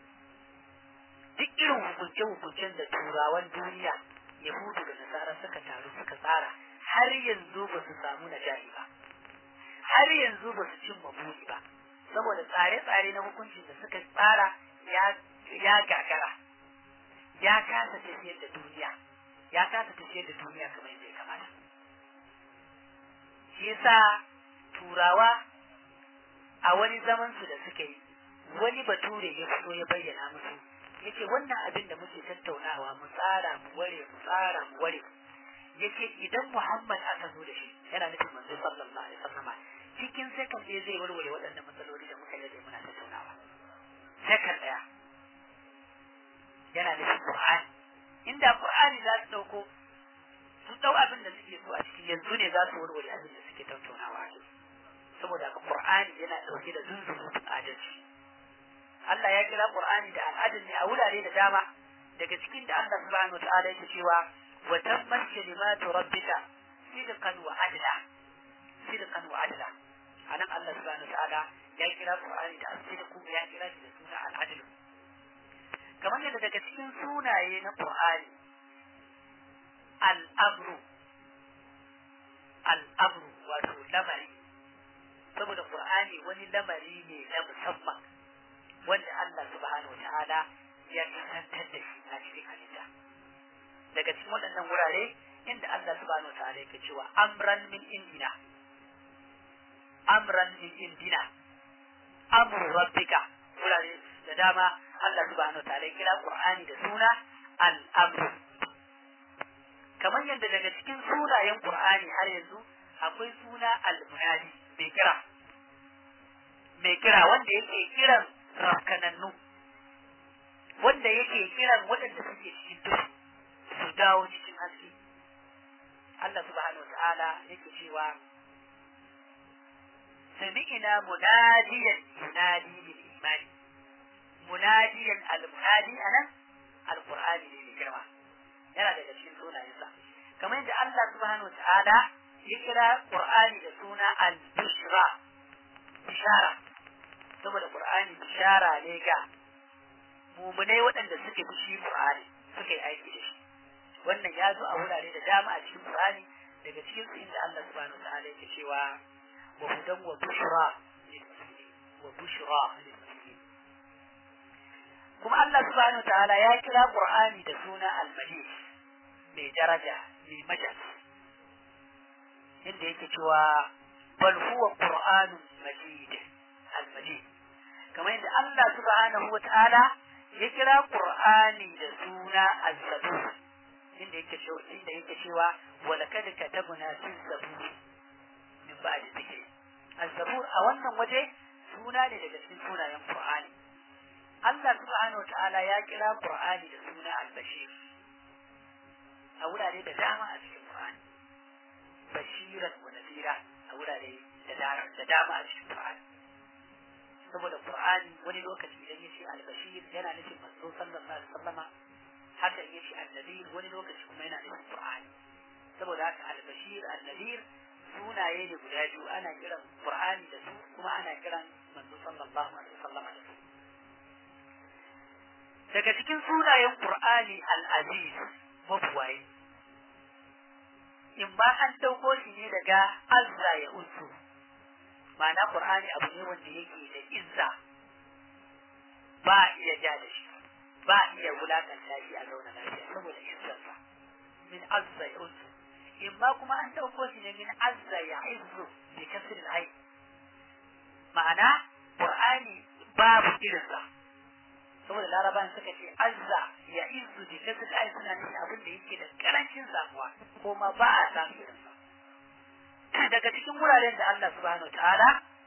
duk irin hukunce-hukuncen da turawan duniya yahudu da nasara suka taru suka tsara har yanzu ba su samu najahi ba har yanzu ba su cimma buri ba saboda tsare-tsare na hukuncin da suka tsara ya gagara ya kasa tafiyar da duniya ya kasa tafiyar da duniya kamar yadda ya kamata shi yasa turawa a wani zaman su da suka yi wani bature ya fito ya bayyana musu yace wannan abin da muke tattaunawa mu tsara mu ware mu tsara mu ware yace idan Muhammad aka zo da shi yana nufin manzo sallallahu alaihi wasallam cikin second ɗaya zai warware waɗannan matsaloli da muka yi muna tattaunawa second ɗaya yana nufin Qur'ani inda Qur'ani za su dauko su dau abin da suke so a ciki yanzu ne za su warware abin da suke tattaunawa saboda Qur'ani yana dauke da zunzurutun adalci Allah ya kira Qur'ani da al'adun ne a wurare da dama daga cikin da Allah subhanahu wataala yake cewa wa tammat kalimatu rabbika sidqan wa adla sidqan wa adla anan Allah subhanahu wataala ya kira Qur'ani da sidqu ya kira shi da suna al'adl kamar yadda daga cikin sunaye na Qur'ani al-amru al-amru wato lamari saboda Qur'ani wani lamari ne na musamman wanda Allah subhanahu ta'ala ya kasantar da shi a cikin halitta daga cikin waɗannan wurare inda Allah subhanahu ta'ala yake cewa amran min indina amran min indina amru rabbika wurare da dama Allah subhanahu ta'ala ya kira Qur'ani da suna al-amru kamar yadda daga cikin sunayen Qur'ani har yanzu akwai suna al-munadi mai kira mai kira wanda yake kiran rafkanannu wanda yake kiran waɗanda suke cikin duhu su dawo cikin haske Allah subhanahu ta'ala yake cewa sami'ina munadiyan yunadi lil imani munadiyan al-munadi anan al-qur'ani ne mai girma yana daga cikin sunayensa kamar yadda Allah subhanahu ta'ala ya kira qur'ani da suna al-bushra bishara saboda Qur'ani bishara ne ga mumunai waɗanda suke fi shi Qur'ani suka yi aiki da shi wannan ya zo a wurare da dama a cikin Qur'ani daga cikin su inda Allah subhanahu wa ta'ala yake cewa wa hudan wa bushra lil muslimin wa bushra lil muslimin kuma Allah subhanahu wa ta'ala ya kira Qur'ani da suna al-majid mai daraja mai majal inda yake cewa bal huwa qur'anun majid al-majid kamar yadda Allah subhanahu wa ta'ala ya kira Qur'ani da suna az-zabur inda yake cewa inda yake cewa wa laqad katabna fi zabur min ba'di dhikri az-zabur a wannan waje suna ne daga cikin sunayen Qur'ani Allah subhanahu wa ta'ala ya kira Qur'ani da suna al-bashir a wurare da dama a cikin Qur'ani bashiran wa nadira a wurare da dama a cikin Qur'ani saboda Qur'ani wani lokaci idan ya ce al-bashir yana nufin manzo sallallahu alaihi wasallama haka ya ce annadir wani lokaci kuma yana nufin Qur'ani saboda haka al-bashir an-nadir sunaye ne guda biyu ana kiran Qur'ani da su kuma ana kiran manzo sallallahu alaihi wasallama da su daga cikin sunayen Qur'ani al-aziz mafuwaye in ba an dauko shi ne daga azza ya usu ma'ana Qur'ani abu ne wanda yake da izza ba iya ja da shi ba iya wulakanta shi a zauna lafiya saboda izzarsa min azza ya usu in ma kuma an dauko shi ne min azza ya izzu bi kasr al ma'ana Qur'ani babu irinsa saboda larabawan suka ce azza ya izu da kasu da suna nufin abin da yake da karancin samuwa ko ma ba a samu irinsa daga cikin wuraren da Allah subhanahu ta'ala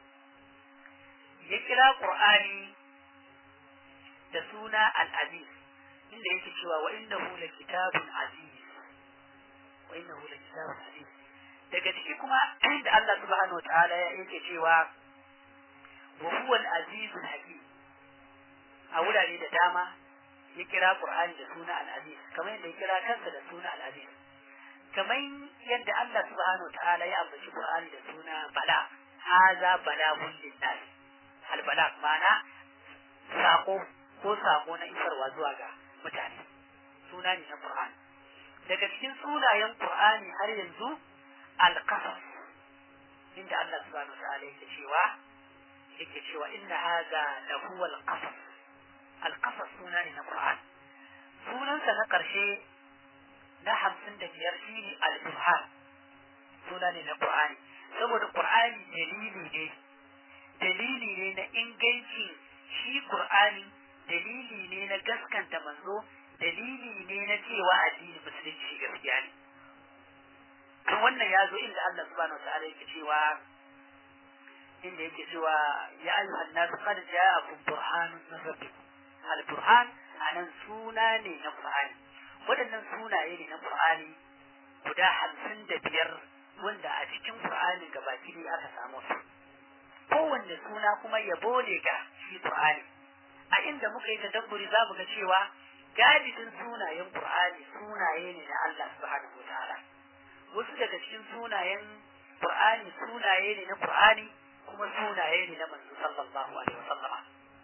ya kira Qur'ani da suna al-aziz inda yake cewa wa innahu la kitabun aziz wa innahu la kitabun aziz daga ciki kuma inda Allah subhanahu ta'ala yake cewa wa huwa al-azizul hakim a wurare da dama ya kira Qur'ani da suna al-Aziz kamar yadda ya kira kansa da suna al-Aziz kamar yadda Allah subhanahu ta'ala ya ambaci Qur'ani da suna bala haza balagun linnas al-bala ma'ana sako ko sako na isarwa zuwa ga mutane suna ne na Qur'ani daga cikin sunayen Qur'ani har yanzu al-qasas inda Allah subhanahu ta'ala yake cewa yake cewa inna hadha lahu al-qasas alƙasar suna ne na Qur'an sunansa na ƙarshe na hamsin da biyar shi ne al-burhan suna ne na Qur'ani saboda Qur'ani dalili ne dalili ne na ingancin shi Qur'ani dalili ne na gaskanta manzo dalili ne na cewa addini musulunci gaskiya ne kan wannan ya zo inda Allah subhanahu wa ta'ala yake cewa inda yake cewa ya ayyuhan nas qad ja'akum burhanun min rabbikum al-burhan anan suna ne na Qur'ani waɗannan sunaye ne na Qur'ani guda hamsin da biyar wanda a cikin Qur'ani gabaki ne aka samu su kowanne suna kuma yabo ne ga shi Qur'ani a inda muka yi tadabburi za mu ga cewa galibin sunayen Qur'ani sunaye ne na Allah subhanahu wataala wasu daga cikin sunayen Qur'ani sunaye ne na Qur'ani kuma sunaye ne na manzo sallallahu alaihi wasallam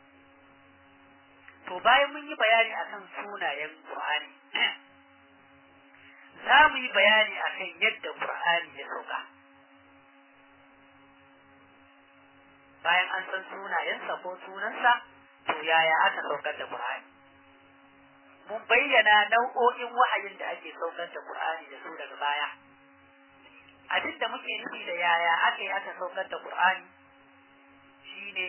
to bayan mun yi bayani akan sunayen Qur'ani za mu yi bayani akan yadda Qur'ani ya sauka bayan an san sunayensa ko sunansa to yaya aka saukar da Qur'ani mun bayyana nau'o'in wahayin da ake saukar da Qur'ani da su daga baya abin da muke nufi da yaya aka yi aka saukar da Qur'ani shine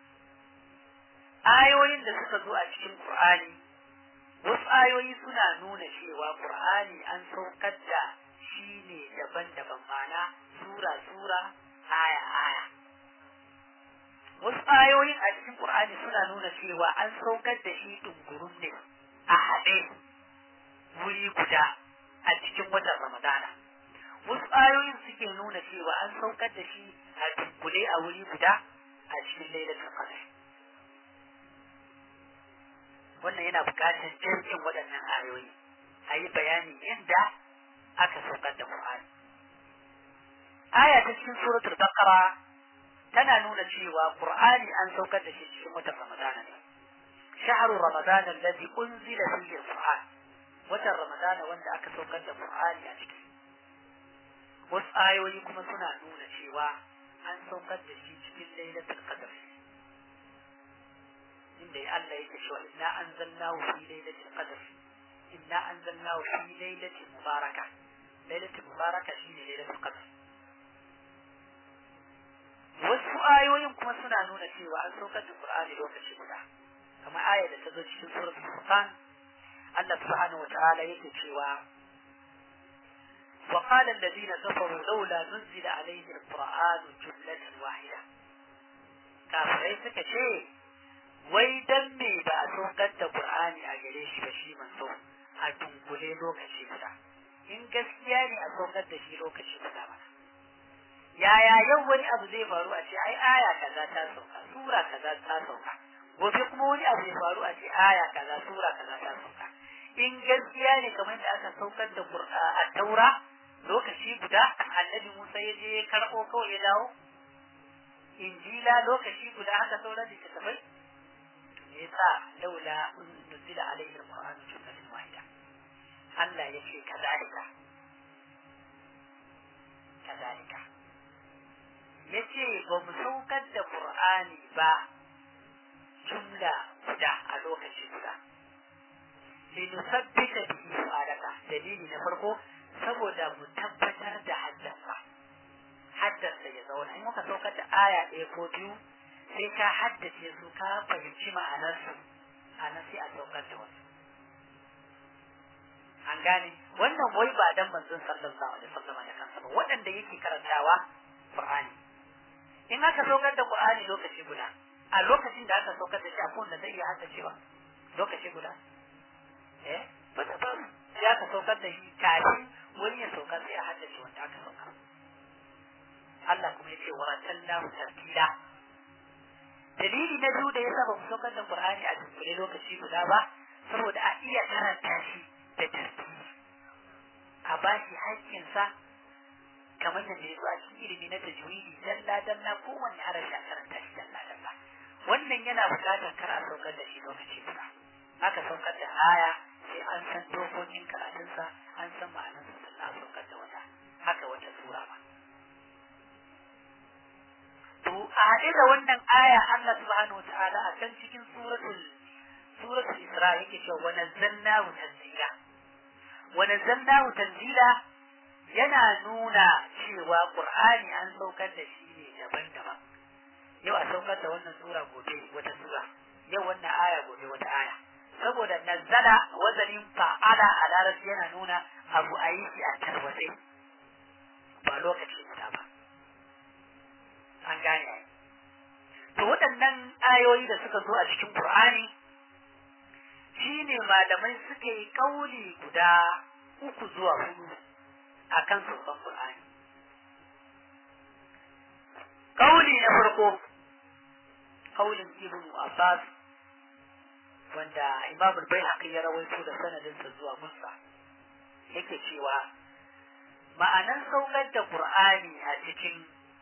ayoyin da suka zo a cikin Qur'ani wasu ayoyi suna nuna cewa Qur'ani an saukar da shi ne daban-daban mana sura-sura aya-aya wasu ayoyin a cikin Qur'ani suna nuna cewa an saukar da shi dungurum ne a haɗe wuri guda a cikin watan Ramadana wasu ayoyin suke nuna cewa an saukar da shi a dunkule a wuri guda a cikin lailatul qadr wannan yana buƙatar jirgin waɗannan ayoyi a yi bayani yadda aka saukar da Qur'ani aya ta cikin suratul baqara tana nuna cewa Qur'ani an saukar da shi cikin watan Ramadana ne shahru ramadan alladhi unzila fihi alquran watan ramadan wanda aka saukar da qur'ani a ciki wasu ayoyi kuma suna nuna cewa an saukar da shi cikin lailatul qadr inda Allah yake cewa inna anzalnahu fi lailatul qadr inna anzalnahu fi lailatin mubarakah lailatul mubarakah shine lailatul qadr wasu ayoyin kuma suna nuna cewa an saukar da Qur'ani lokaci guda kamar aya da ta zo cikin suratul Furqan Allah subhanahu wa ta'ala yake cewa wa qala alladhina kafaru laula nuzila alayhi alqur'anu jumlatan wahida kafirai suka ce wai dan me ba a saukar da Qur'ani a gare shi ba shi manzo a dunkule lokaci guda in gaskiya ne a saukar da shi lokaci guda ba yaya yau wani abu zai faru a ce ai aya kaza ta sauka sura kaza ta sauka gobe kuma wani abu ya faru a ce aya kaza sura kaza ta sauka in gaskiya ne kamar da aka saukar da a taura lokaci guda annabi Musa ya je karɓo kawai ya dawo injila lokaci guda haka sauran littattafai me yasa laula nuzila alaihi alquran jumlatan wahida Allah ya ce kazalika kazalika yace ba mu saukar da Qur'ani ba jumla guda a lokaci guda linusabbita bihi fu'adaka dalili na farko saboda mu tabbatar da haddasa haddasa ya zauna in muka saukar da aya ɗaya ko biyu sai ka haddace su ka fahimci ma'anarsu a nan sai a saukar da wasu an gane wannan wai ba dan manzon sallallahu alaihi wasallam da kansa ba waɗanda yake karantawa Qur'ani in aka saukar da Qur'ani lokaci guda a lokacin da aka saukar da shi akwai wanda zai iya haddacewa lokaci guda eh ba ta ba sai aka saukar da shi kafin wani ya saukar sai a haddace wanda aka saukar Allah kuma ya ce waratallahu tartila dalili na biyu da ya saba mu saukar da Qur'ani a dukkule lokaci guda ba saboda a iya karanta shi da tartibi a bashi haƙƙinsa kamar da ya zo a cikin ilimi na tajwidi dalla dalla kowanne harafi a karanta shi dalla dalla wannan yana buƙatar kar a saukar da shi lokaci guda aka saukar da aya sai an san dokokin karatunsa an san ma'anarsa sannan a saukar da wata haka wata sura ba to a haɗe da wannan aya Allah subhanahu wata'ala a can cikin suratul suratul Isra yake cewa wa nazzalnahu tanzila wa nazzalnahu tanzila yana nuna cewa Qur'ani an saukar da shi ne daban-daban yau a saukar da wannan sura gobe wata sura yau wannan aya gobe wata aya saboda nazzala wazanin fa'ala a larabci yana nuna abu a yi shi a tarwatse ba lokaci guda ba an gane ai to waɗannan ayoyi da suka zo a cikin Qur'ani shine malamai suka yi kauli guda uku zuwa hudu akan saukan Qur'ani kauli na farko kaulin Ibn Abbas wanda Imam al-Baihaqi ya rawaito da sanadinsa zuwa Musa yake cewa ma'anan saukar da Qur'ani a cikin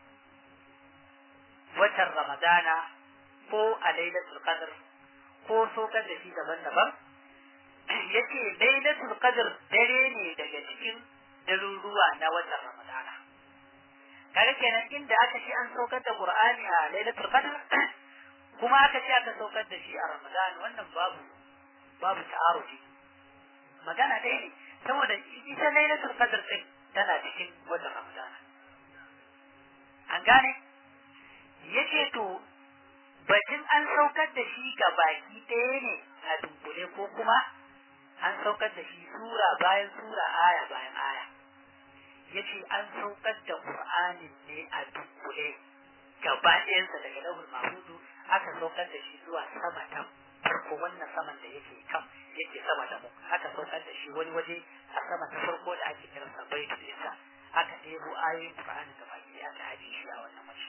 watan Ramadana ko a Lailatul Qadr ko saukar da shi daban-daban yace Lailatul Qadr dare ne daga cikin daruruwa na watan Ramadana kaga kenan inda aka ce an saukar da Qur'ani a Lailatul Qadr kuma aka ce aka saukar da shi a Ramadan wannan babu babu ta'arufi magana ɗaya ne saboda ita Lailatul Qadr din tana cikin watan Ramadana an gane yace to batun an saukar da shi ga baki ɗaya ne a dunkule ko kuma an saukar da shi sura bayan sura aya bayan aya yace an saukar da Qur'ani ne a dunkule gaba ɗayansa daga lahul mahfuzu aka saukar da shi zuwa sama ta farko wannan saman da yake kan yake sama da mu aka saukar da shi wani waje a sama ta farko da ake kiransa baitul isa aka ɗebo ayoyin Qur'ani gaba ɗaya aka haɗe shi a wannan waje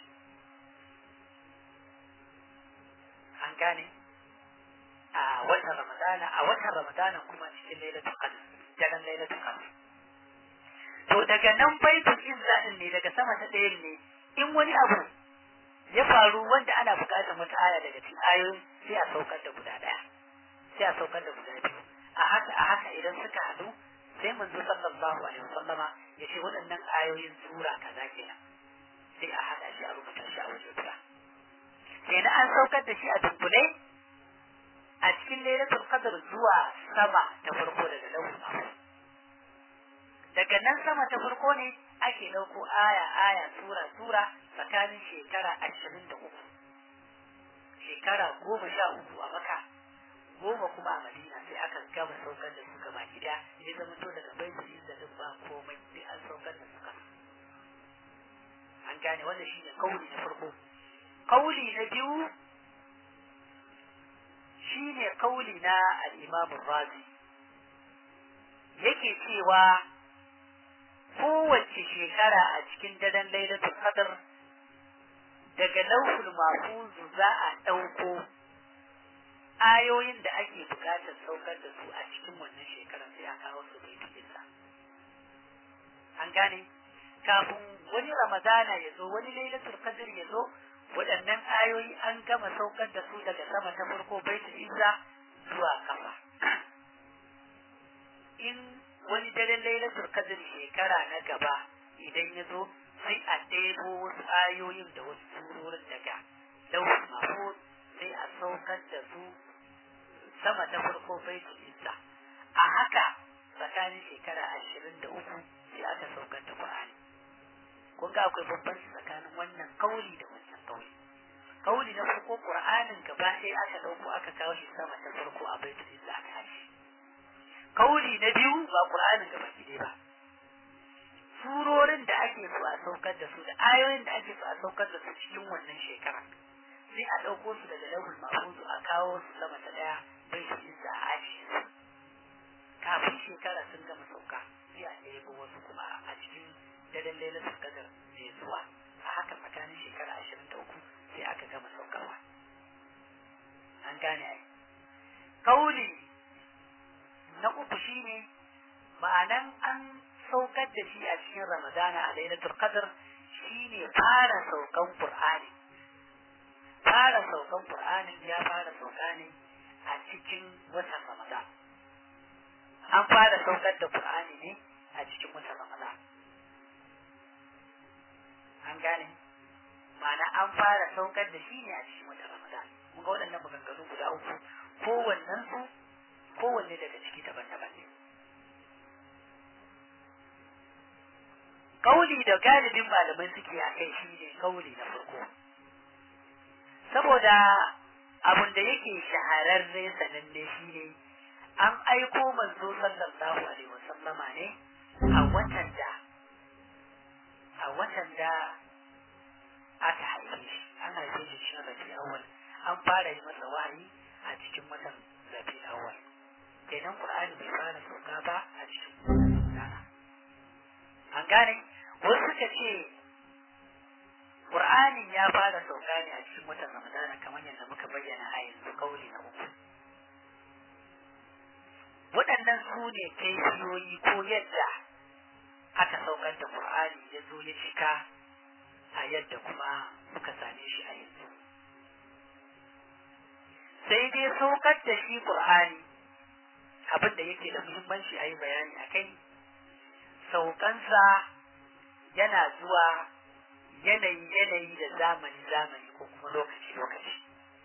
an gane a watan ramadana a watan ramadana kuma cikin lailatul qadr daren lailatul qadr to daga nan baitul izza din ne daga sama ta ɗayan ne in wani abu ya faru wanda ana buƙatar wata aya daga cikin ayoyin sai a saukar da guda ɗaya sai a saukar da guda biyu a haka a haka idan suka haɗu sai manzo sallallahu alaihi wasallama ya ce waɗannan ayoyin sura kaza kenan sai a haɗa shi a rubuta shi a waje guda sai na an saukar da shi a dunkule a cikin lailatul qadr zuwa sama ta farko daga lauhul mahfuz daga nan sama ta farko ne ake ɗauko aya aya sura sura tsakanin shekara ashirin da uku shekara goma sha uku a maka goma kuma a madina sai aka gama saukar da su gaba gida ya zama to daga baitul izza din ba komai sai an saukar da su kasa an gane wannan shine kauli na farko kauli na biyu shine kauli na al-imam razi yake cewa kowace shekara a cikin daren lailatul qadr daga lauhul mahfuz za a ɗauko ayoyin da ake buƙatar saukar da su a cikin wannan shekarar sai a kawo su bai cikinsa an gane kafin wani ramadana ya zo wani lailatul qadr ya zo waɗannan ayoyi an gama saukar da su daga sama ta farko baitul izza zuwa kafa in wani daren lailatul qadr shekara na gaba idan ya zo sai a ɗebo wasu ayoyin da wasu surorin daga lauhul mahfuz sai a saukar da su sama ta farko baitul izza a haka tsakanin shekara ashirin da uku sai aka saukar da qur'ani kun ga akwai bambanci tsakanin wannan kauli da wannan kauli kauli na farko qur'anin gaba ɗaya aka ɗauko aka kawo shi sama ta farko a baitul izza aka hashi kauli na biyu ba qur'anin gaba ɗaya ba surorin da ake so a saukar da su da ayoyin da ake so a saukar da su cikin wannan shekara sai a ɗauko su daga lauhul mahfuz a kawo su sama ta ɗaya bai su izza a ajiye su kafin shekara sun gama sauka sai a ɗebo wasu kuma a cikin daren lailatul qadar mai zuwa a haka tsakanin shekara ashirin da uku sai aka gama saukarwa an gane ai kauli na uku shine ma'anan an saukar da shi a cikin ramadana a lailatul qadr shine fara saukan qur'ani fara saukan qur'anin ya fara sauka ne a cikin watan ramadan an fara saukar da qur'ani ne a cikin watan ramadan an gane ma'ana an fara saukar da shi ne a cikin watan ramadan mun ga waɗannan maganganu guda uku kowannen su kowanne daga ciki daban-daban ne kauli da galibin malamai suke a kai shi ne kauli na farko saboda abin da yake shahararre sananne shi ne an aiko manzo sallallahu alaihi wasallama ne a watan da a watan da aka haife shi an haife shi cikin rabi awal an fara yi masa wahayi a cikin watan rabi awal kenan qur'ani bai fara sauka ba a cikin rana an gane wasu suka ce qur'anin ya fara sauka ne a cikin watan ramadana kamar yadda muka bayyana a yanzu kauli na uku waɗannan su ne kaifiyoyi ko yadda aka saukar da qur'ani ya zo ya cika a yadda kuma muka same shi a yanzu sai dai saukar da shi qur'ani abin da yake da muhimmanci a yi bayani a kai saukansa yana zuwa yanayi yanayi da zamani zamani ko kuma lokaci lokaci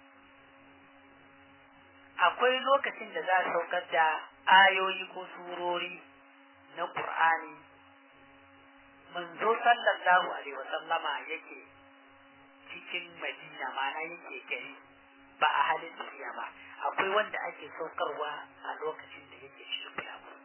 akwai lokacin da za a saukar da ayoyi ko surori na ƙur'ani manzo sallallahu alaihi wasallama yake cikin madina mana yake gari ba a halin tafiya ba akwai wanda ake saukarwa a lokacin da yake cikin bulagu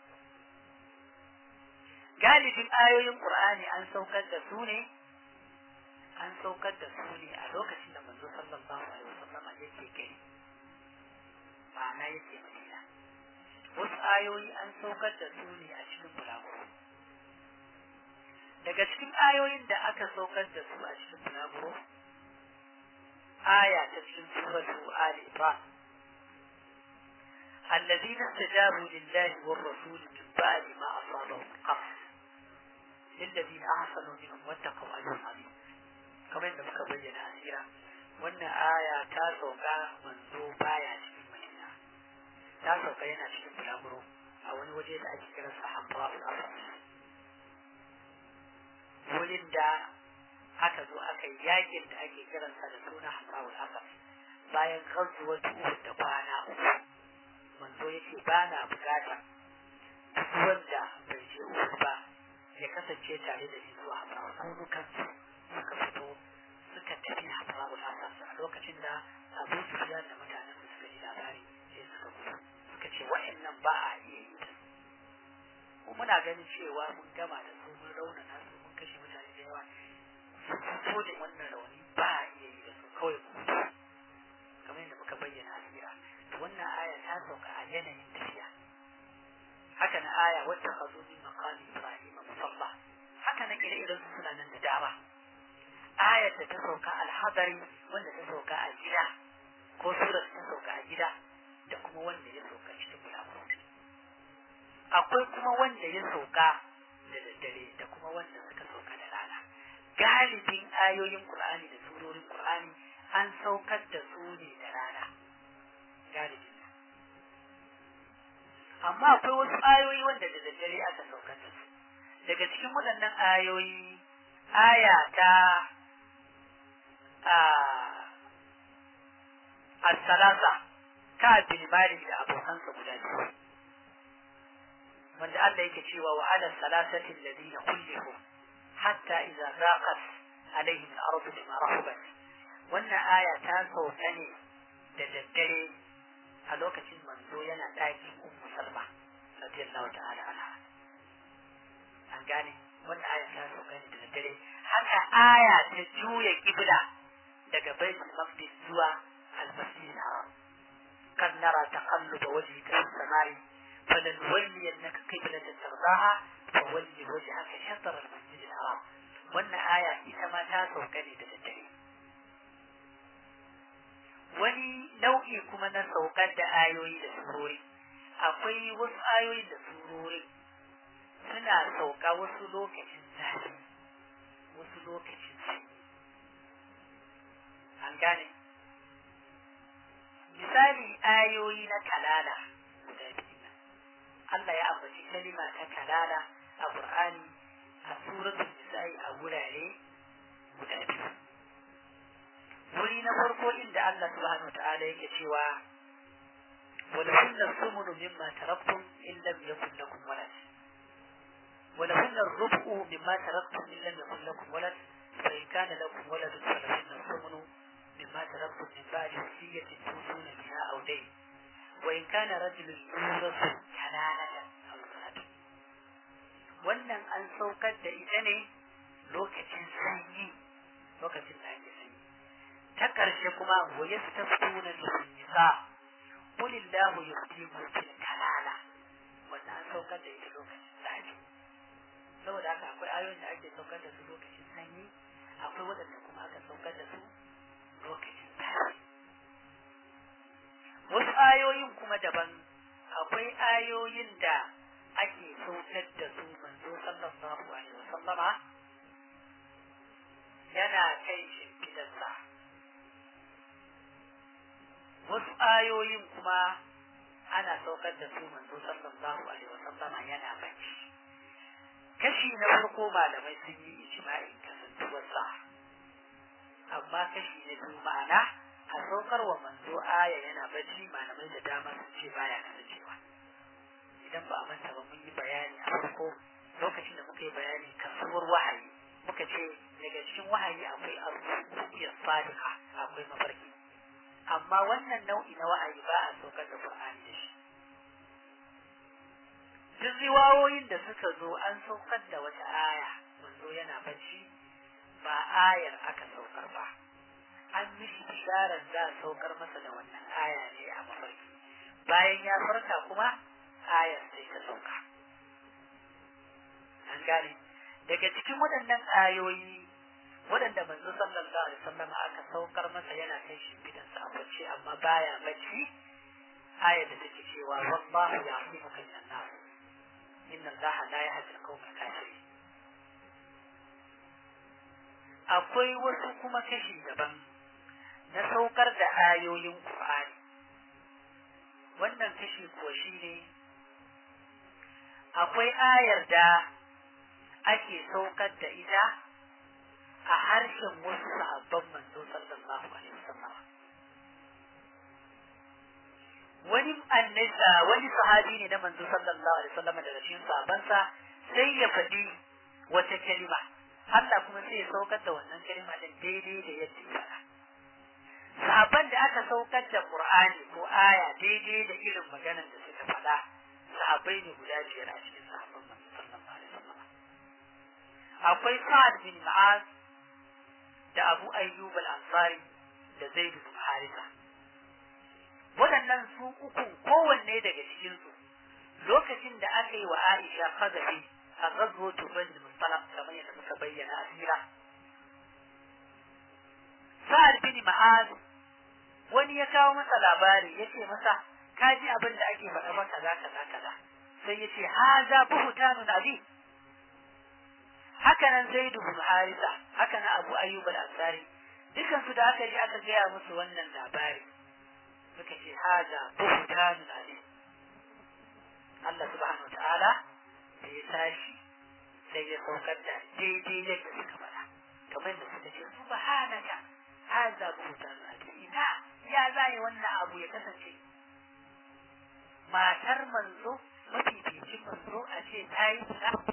galibin ayoyin qur'ani an saukar da su ne an saukar da su ne a lokacin da manzo sallallahu alaihi wasallama yake gari ma'ana yake madina wasu ayoyi an saukar da su ne a cikin bulagu daga cikin ayoyin da aka saukar da su a cikin bulagu aya ta cikin suratu Ali Imran الذين استجابوا لله والرسول من بعد ما أصابهم القرح للذين أحسنوا منهم واتقوا أجر عظيم كما إن muka bayyana asira wannan aya ta sauka manzo baya cikin madina ta sauka yana cikin bulaguro a wani waje da ake kiran sa hamra'ul asad wurin da aka zo aka yi yakin da ake kiransa da suna hamra'ul asad bayan gazuwar uhud da kwana uku manzo ya ce ba na bukata duk wanda bai je uhud ba ya kasance tare da shi zuwa hamra'ul asad kansu suka fito suka tafi hamra'ul asad a lokacin da abu sufyan da mutanen da suka ji labari sai suka gudu suka ce wa'annan ba a iya yi da su muna ganin cewa mun gama da su mun raunana su mun kashe mutane da yawa su fito da wannan rauni ba a iya yi da su kawai mu kamar yadda muka bayyana a tsira to wannan aya ta sauka a yanayin tafiya haka na aya wata ka zo min maqami ibrahim musalla haka na ire-iren su suna nan da dama ayar da ta sauka alhadari wanda ta sauka a gida ko surar ta sauka a gida da kuma wanda ya sauka cikin bulaguro akwai kuma wanda ya sauka da daddare da kuma wanda suka sauka da rana galibin ayoyin qur'ani da surorin qur'ani an saukar da su ne da rana galibin amma akwai wasu ayoyi wanda da daddare aka saukar da su daga cikin waɗannan ayoyi aya ta as-salasa ka bin malik da abokansa guda biyu wanda Allah yake cewa wa ala salasati alladhina kullihu hatta idza zaqat alaihim al-ardu bima rahabat wannan aya ta sauka ne da daddare a lokacin manzo yana ɗakin ummu salma radiyallahu ta'ala anha an gane wannan aya ta sauka ne da daddare haka aya ta juya kibla daga baitul maqdis zuwa al-masjid al-haram kan nara taqalluba wajhika fi samai فلنولينك قبلة ترضاها فولي وجهك شطر المسجد الحرام wannan aya ita ma ta sauka ne da daddare wani nau'i kuma na saukar da ayoyi da surori akwai wasu ayoyi da surori suna sauka wasu lokacin zafi wasu lokacin sanyi an gane misali ayoyi na kalala guda biyu Allah ya ambaci kalima ta kalala a Qur'ani a suratul nisa'i a wurare guda biyu wuri na farko inda Allah subhanahu wataala yake cewa ولهن الثمن مما تركتم إن لم يكن لكم ولد ولهن الربع مما تركتم إن لم يكن لكم ولد فإن كان لكم ولد فلهن الثمن مما تركتم من بعد وصية توصون بها أو دين وإن كان رجل يورث كلالة أو امرأة wannan an saukar da ita ne lokacin sanyi lokacin da ake sanyi ta ƙarshe kuma wa yastaftuna fil nisa qul illahu yuftikum fil kalala wannan an saukar da ita lokacin zafi saboda haka akwai ayoyin da ake saukar da su lokacin sanyi akwai waɗanda kuma aka saukar da su lokacin zafi wasu ayoyin kuma daban akwai ayoyin da ake saukar da su manzo sallallahu alaihi wasallama yana kai shimfidarsa wasu ayoyin kuma ana saukar da su manzo sallallahu alaihi wasallama yana bacci kashi na farko malamai sun yi ijma'in kasantuwarsa amma kashi na biyu ma'ana a saukar wa manzo aya yana bacci malamai da dama sun ce baya kasancewa idan ba a manta ba mun yi bayani a farko lokacin da muka yi bayani kasuwar wahayi muka ce daga cikin wahayi akwai arzuƙiyar sadiqa akwai mafarki amma wannan nau'i na wahayi ba a saukar da qur'ani da shi duk riwayoyin da suka zo an saukar da wata aya manzo yana bacci ba ayar aka saukar ba an mishi bisharar za a saukar masa da wannan aya ne a mafarki bayan ya farka kuma ayar sai ta sauka an gane daga cikin waɗannan ayoyi waɗanda manzo sallallahu alaihi wasallam aka saukar masa yana kai shi bidan sa bacci amma baya bacci ayar da take cewa wallahu ya'lamuka minan nas inna allaha la yahdi al-qawma al-kafirin akwai wasu kuma kashi daban na saukar da ayoyin Qur'ani wannan kashi kuwa shine akwai ayar da ake saukar da ita a harshen wasu sahabban manzo sallallahu alaihi wasallam wani annisa wani sahabi ne na manzo sallallahu alaihi wasallam daga cikin sahabbansa sai ya faɗi wata kalima Allah kuma sai ya saukar da wannan kalima din daidai da yadda ya faɗa sahabban da aka saukar da Qur'ani ko aya daidai da irin maganar da suka faɗa sahabbai ne guda biyar a cikin sahabban manzo sallallahu alaihi wasallam akwai Sa'ad bin Mu'az da Abu Ayyub al-Ansari da Zaid bin Haritha waɗannan su uku kowanne daga cikin su lokacin da aka yi wa Aisha qadafi a ghazwatu Bani Mustalaq kamar yadda muka bayyana a sira Sa'ad bin Mu'az wani ya kawo masa labari yace masa ka ji abin da ake faɗa maka kaza kaza kaza sai yace haza buhtanun abi haka nan Zaid bin Haritha haka nan Abu Ayyub al-Ansari dukan su da aka ji aka gaya musu wannan labari suka ce haza buhtanun ali Allah subhanahu ta'ala da ya tashi sai ya saukar da daidai yadda suka faɗa kamar da suka ce subhanaka haza buhtanun ali ina ya zai wannan abu ya kasance matar manzo mafificin manzo a ce ta yi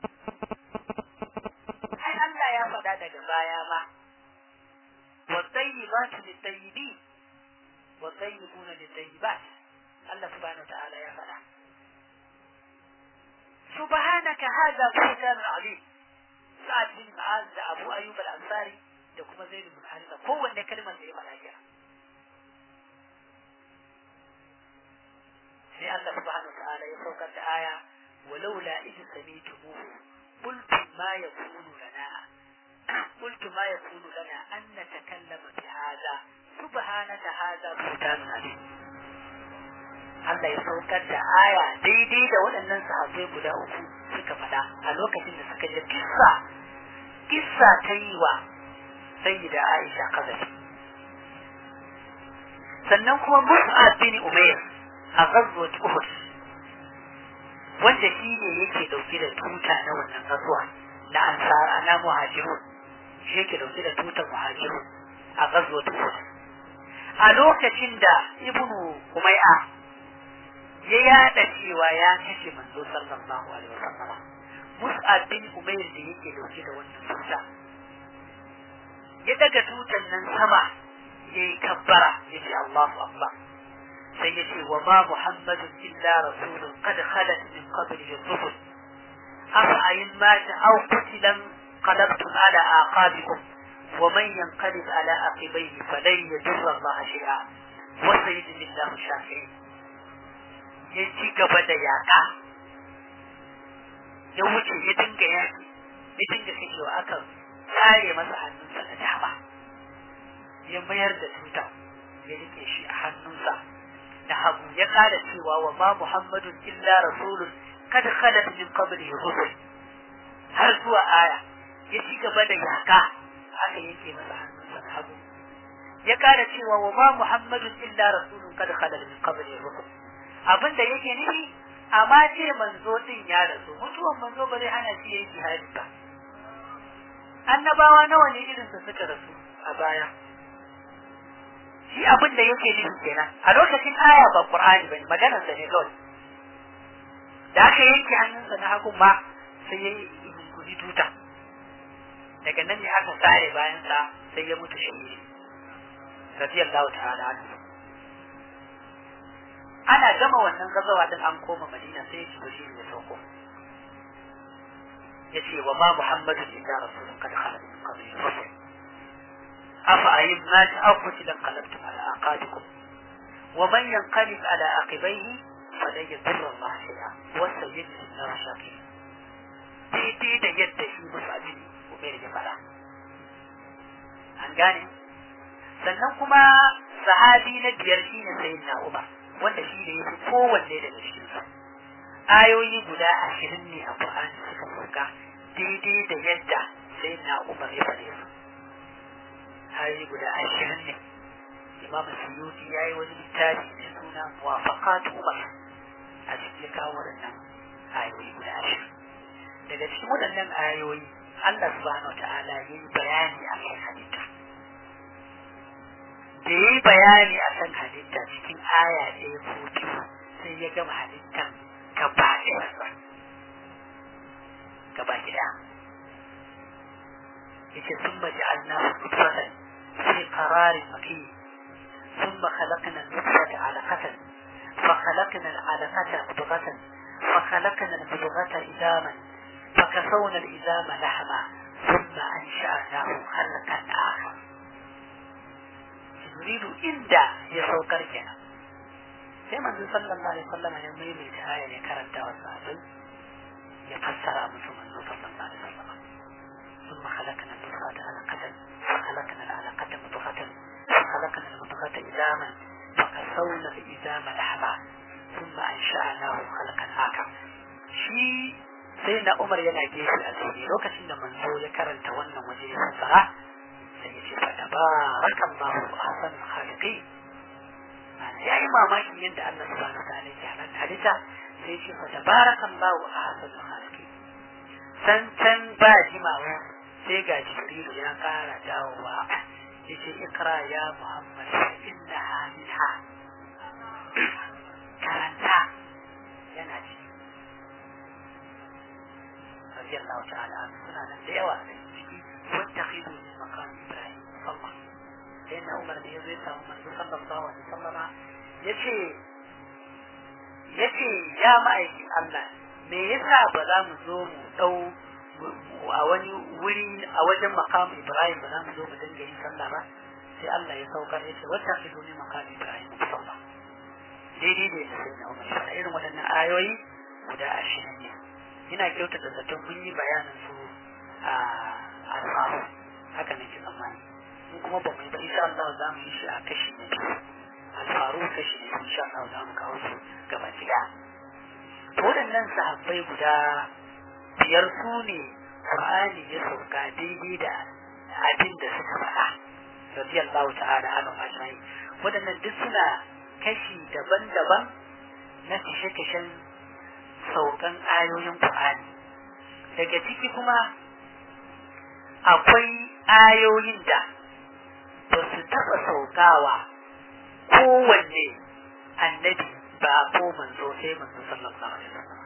ai Allah ya faɗa daga baya ma والطيبات للطيبين والطيبون للطيبات الله سبحانه وتعالى يا فلا سبحانك هذا بهتان عظيم سعد بن معاذ da Abu Ayyub al-Ansari da kuma Zaid bin Haritha kowanne kalmar da ya faɗa kira sai Allah subhanahu wa ta'ala ya saukar da aya walaula idh samitumuhu qultum ma yakunu lana قلت ما يكون لنا أن نتكلم بهذا سبحانك هذا بهتان عليم Allah ya saukar da aya daidai da waɗannan sahabbai guda uku suka faɗa a lokacin da suka ji kissa kissa ta yi wa sayyida Aisha kazafi sannan kuma Mus'ab bin Umair a ghazwat Uhud wanda shi ne yake dauke da tuta na wannan gazuwa na ansar na muhajirun shi yake dauke da tutar muhajirun a ghazwat Uhud a lokacin da Ibnu Umayya ya yada cewa ya kashe manzo sallallahu alaihi wasallam Mus'ab bin Umair da yake dauke da wannan tuta ya daga tutan nan sama yayi kabbara yace Allahu akbar sai yace wa ma Muhammadun illa rasulun qad khalat min qablihi rusul afa ayin mata aw qutilan qalabtum ala aqabikum ومن ينقلب على عقبيه فلن يضر الله شيئا وسيجزي الله الشاكرين ya ci gaba da yaƙa ya wuce ya dinga yaƙi ya dinga kashewa aka tsare masa hannunsa na dama ya mayar da tuta ya rike shi a hannunsa da hagu ya ƙara cewa wa ma muhammadun illa rasulun kad khalat min qablihi rusul har zuwa aya ya ci gaba da yaƙa aka yanke masa hannunsa na hagu ya ƙara cewa wa ma muhammadun illa rasulun kad khalat min qablihi rusul abin da yake nufi amma ce manzo din ya rasu mutuwan manzo ba zai hana shi yayi jihadi ba annabawa nawa ne irin su suka rasu a baya shi abin da yake nufi kenan a lokacin aya ba qur'ani bane maganar sa ne kawai da aka yanke hannunsa na hagun ma sai yayi kudi tuta daga nan ne aka sare bayan sa sai ya mutu shahidi radiyallahu ta'ala anhu ana gama wannan gazawa din an koma madina sai jibril ya sauko yace wa ma muhammadu illa rasulun kad khalat min qablihi rusul afa ayyim ma ta'khudhu lan qalabtum ala aqabikum wa man yanqalib ala aqibaihi falan yadurra Allah shay'a wa sayyidu Allah shakir daidai da yadda shi musu abin umar ya fara an gane sannan kuma sahabi na biyar shine sayyidina Umar wanda shi ne yafi kowanne daga cikin su ayoyi guda ashirin ne a Qur'ani suka sauka daidai da yadda sai na Umar ya faɗe su ayoyi guda ashirin ne Imam Suyuti ya yi wani littafi mai juna muwafaqat umar a cikin kawo waɗannan ayoyi guda ashirin daga cikin waɗannan ayoyi Allah subhanahu ta'ala ya yi bayani a kan halitta da ya yi bayani a kan halitta cikin aya ɗaya ko biyu sai ya gama halittan gaba ɗaya gaba gida yace sun maji annahu nutfatan fi qararin makin ثم خلقنا النطفة علقة فخلقنا العلقة مضغة فخلقنا المضغة إزاما فكسونا الإزام لحما ثم أنشأناه خلقا آخر يريد إندا يسوكر كنا كما صلى الله عليه وسلم يميل الآية يكرمت والصحابي يفسر أمسه من صلى الله عليه وسلم ثم خلقنا النطفة علقة فخلقنا العلقة مضغة فخلقنا المضغة إزاما فكسونا الإزام لحما ثم أنشأناه خلقا آخر shi sai na umar yana gefe a tsaye lokacin da manzo ya karanta wannan waje ya fassara sai ya ce fa tabarakan ma hu hasan khaliqi ya yi mamakin yadda Allah subhanahu wa ta'ala ya halatta halitta sai ya ce fa tabarakan ma hu hasan khaliqi san can ba jimawa sai ga jibrilu ya kara dawowa ya ce ikra ya muhammad innaha minha karanta yana ci رضي الله تعالى عنه سنة ليوا واتخذوا من مقام إبراهيم صلى لأن عمر بن يزيد من صلى الله عليه وسلم يشي يشي يا مأيكي الله me yasa ba za mu zo mu dau a wani wuri a wajen makamu Ibrahim ba za mu zo mu dinga yin sallah ba sai Allah ya saukar ya ce wata ki zo ne makamu Ibrahim sallah daidai da ya sai na Umar irin waɗannan ayoyi guda ashirin ne ina kyautata zaton mun yi bayanin su a alfaru haka nake tsammani in kuma ba mu yi ba insha Allah za mu yi shi a kashi na biyu alfaru kashi na biyu insha Allah za mu kawo su gaba ɗaya to waɗannan sahabbai guda biyar su ne Qur'ani ya sauka daidai da abin da suka faɗa radiyallahu ta'ala anhu ajma'in waɗannan duk suna kashi daban-daban na kashe-kashen saukan ayoyin Qur'ani daga ciki kuma akwai ayoyin da ba su taɓa saukawa kowanne annabi ba ko manzo sai manzo sallallahu alaihi wasallam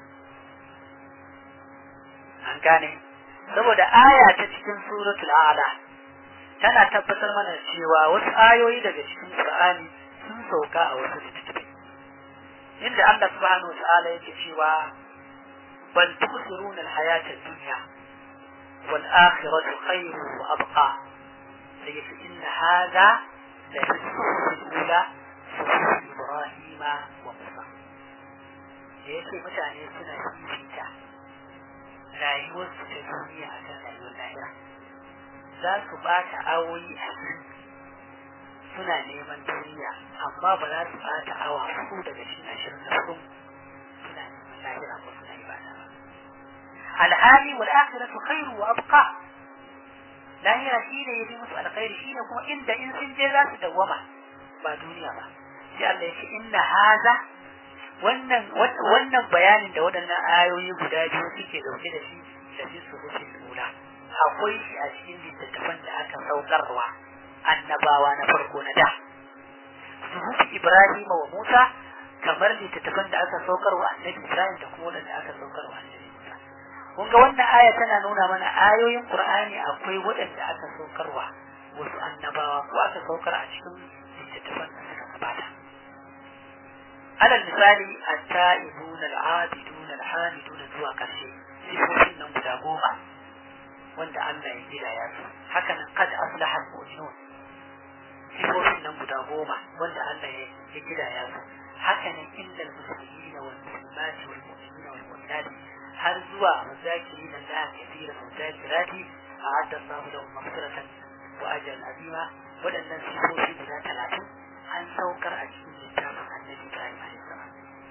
an gane saboda aya ta cikin suratul a'la tana tabbatar mana cewa wasu ayoyi daga cikin Qur'ani sun sauka a wasu littattafai inda Allah subhanahu wa ta'ala yake cewa bal tusiruna al-hayata ad-dunya wal akhiratu khayrun wa abqa sai yace inna hadha la fi al-ula suhuf Ibrahim wa Musa yace mutane suna fifita rayuwar su ta duniya a kan rayuwar lahira za su bata awoyi a suna neman duniya amma ba za su bata awa hudu daga cikin ashirin da hudu suna neman lahira ko suna ibada ba alhali wal akhiratu khairu wa abqa lahira shine yafi musu alkhairi shine kuma inda in sun je za su dawwama ba duniya ba sai Allah ya ce inna haza wannan wannan bayanin da waɗannan ayoyi guda biyu suke dauke da shi da shi su rufe lula akwai shi a cikin littattafan da aka saukarwa annabawa na farko na da suhufi Ibrahim wa Musa kamar littattafan da aka saukarwa annabi Ibrahim da kuma wanda aka saukarwa annabi Musa kun ga wannan aya tana nuna mana ayoyin Qur'ani akwai waɗanda aka saukarwa wasu annabawa ko aka saukar a cikin littattafan da suka gabata alal misali at-ta'ibun al-'abidun al-hamidun zuwa karshe sifofin nan guda goma wanda Allah ya gida ya su haka nan kad aflaha al-mu'minun sifofin nan guda goma wanda Allah ya gida ya su haka nan indal muslimina wal muslimat wal mu'minina wal mu'minat har zuwa muzakirin da kathira muzakirati a'adda Allahu lahum maghfiratan wa ajran azima waɗannan sifofi guda talatin an saukar a cikin littafin annabi Ibrahim alaihi salam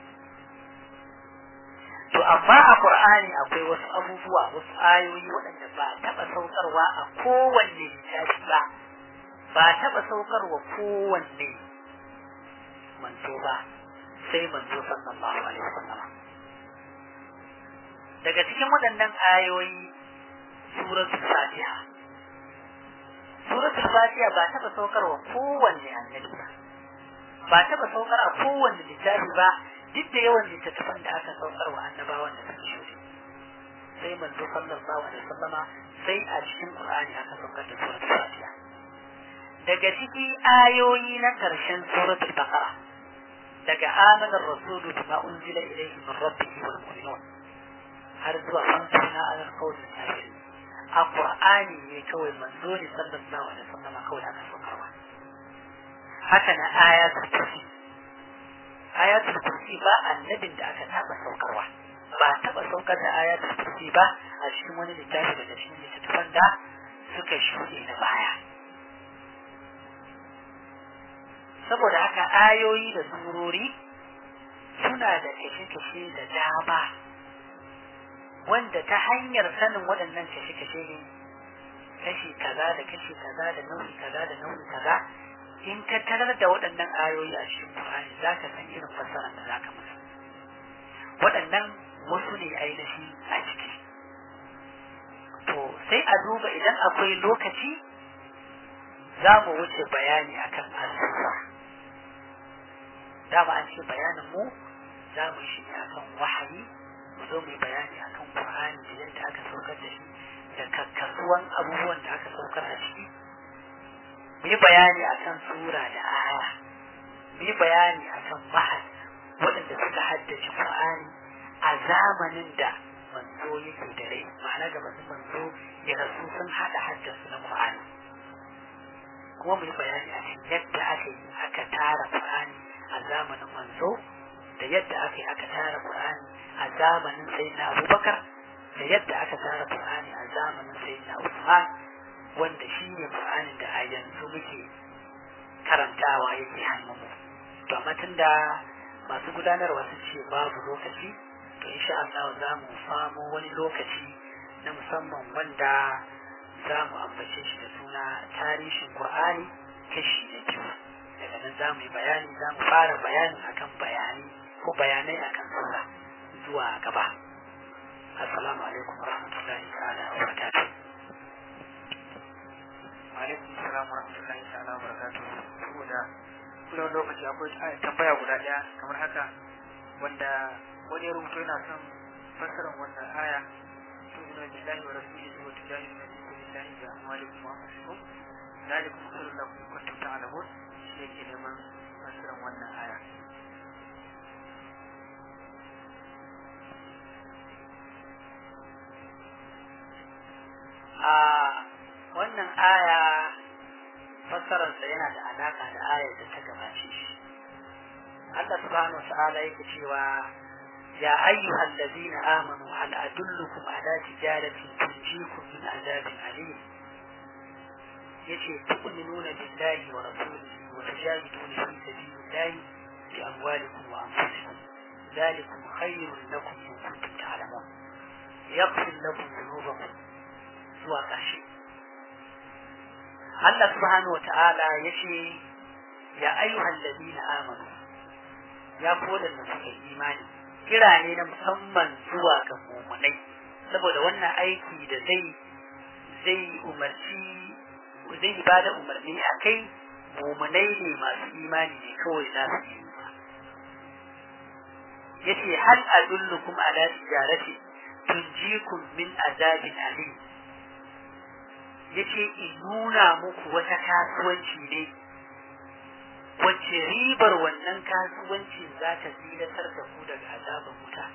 to amma a Qur'ani akwai wasu abubuwa wasu ayoyi waɗanda ba taɓa saukarwa a kowanne littafi ba ba taɓa saukarwa kowanne manzo ba sai manzo sallallahu alaihi wasallam daga cikin waɗannan ayoyi suratul fatiha suratul fatiha ba taɓa saukarwa kowanne annabi ba ba taɓa saukar a kowanne littafi ba duk da yawan littattafan da aka saukar wa annabawan da suka shuɗe sai manzo sallallahu alaihi wasallama sai a cikin qur'ani aka saukar da suratul fatiha daga ciki ayoyi na karshen suratul baqara daga amana rasulu bima unzila ilayhi min rabbihi wal mu'minun har zuwa fansuna alal qawli kafir a qur'ani ne kawai manzo ne sallallahu alaihi wasallama kawai aka saukarwa haka na ayatul kursi ayatul kursi ba annabin da aka taba saukarwa ba taba saukar da ayatul kursi ba a cikin wani littafi daga cikin littattafan da suka shuɗe na baya saboda haka ayoyi da surori suna da kashe-kashe da dama wanda ta hanyar sanin waɗannan kashe-kashe ne kashi kaza da kashi kaza da nau'i kaza da nau'i kaza in ka tarar da waɗannan ayoyi a cikin Qur'ani za ka san irin fassara da za ka musu waɗannan wasu ne ainihi a ciki to sai a duba idan akwai lokaci za mu wuce bayani akan asuwa dama an ce bayanin mu za mu yi shi ne akan wahayi mu zo mu yi bayani akan Qur'ani da yadda aka saukar da shi da kakkasuwan abubuwan da aka saukar a ciki mu yi bayani akan sura da aya mu yi bayani akan mahal waɗanda suka haddace Qur'ani a zamanin da manzo yake da rai ma'ana gabanin manzo ya rasu sun haɗa haddasu na Qur'ani kuma mu yi bayani a cikin yadda aka yi aka tara Qur'ani a zamanin manzo da yadda aka yi aka tara Qur'ani a zamanin sayyidina Abubakar da yadda aka tara Qur'ani a zamanin sayyidina Usman wanda shi ne Qur'anin da a yanzu muke karantawa yake hannunmu to amma tunda masu gudanarwa sun ce babu lokaci to insha Allah za mu samu wani lokaci na musamman wanda za mu ambace shi da suna tarihin Qur'ani kashi na biyu daga nan za mu yi bayani za mu fara bayani akan bayani ko bayanai akan sura zuwa gaba assalamu alaikum warahmatullahi ta'ala wa barakatuh alaikum salam wa rahmatullahi ta'ala wa barakatuh saboda kullum lokaci akwai tambaya guda daya kamar haka wanda wani ya rubuto yana son fassarar wannan aya tu'minu billahi wa rasulihi wa tujahiduna fi sabilillahi bi amwalikum wa anfusikum zalikum khairun lakum in kuntum ta'lamun shi yake neman fassarar wannan aya a wannan aya fassararsa yana da alaka da ayar da ta gabace shi Allah subhanahu wa ta'ala yake cewa ya ayyuhal ladina amanu hal adullukum ala tijaratin tunjikum min azabin alim yace tu'minuna billahi wa rasulihi wa tujahiduna fi sabilillahi bi amwalikum wa anfusikum ذلكم خير لكم إن كنتم تعلمون يغفر لكم ذنوبكم zuwa ƙarshe. Allah subhanahu wa ta'ala ya ce, Ya ayyuhan ladina amanu, ya koda da suka imani, kira ne na musamman zuwa ga mumunai, saboda wannan aiki da zai zai umarci zai ba da umarni a kai mumunai ne masu imani ne kawai za su yi yace hal adullukum ala tijarati tunjikum min azabin alim yace in nuna muku wata kasuwanci ne wacce ribar wannan kasuwancin za ta zilatar da ku daga azaban wuta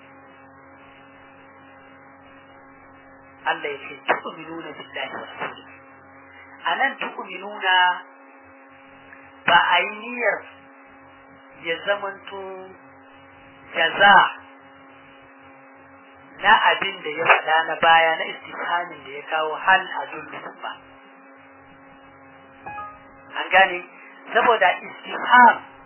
Allah ya ce tu'minuna billahi wa rasulihi anan tu'minuna ba a yi niyyar ya zamanto jaza na abin da ya faɗa na baya na istifhamin da ya kawo hal a ba an gane saboda istifham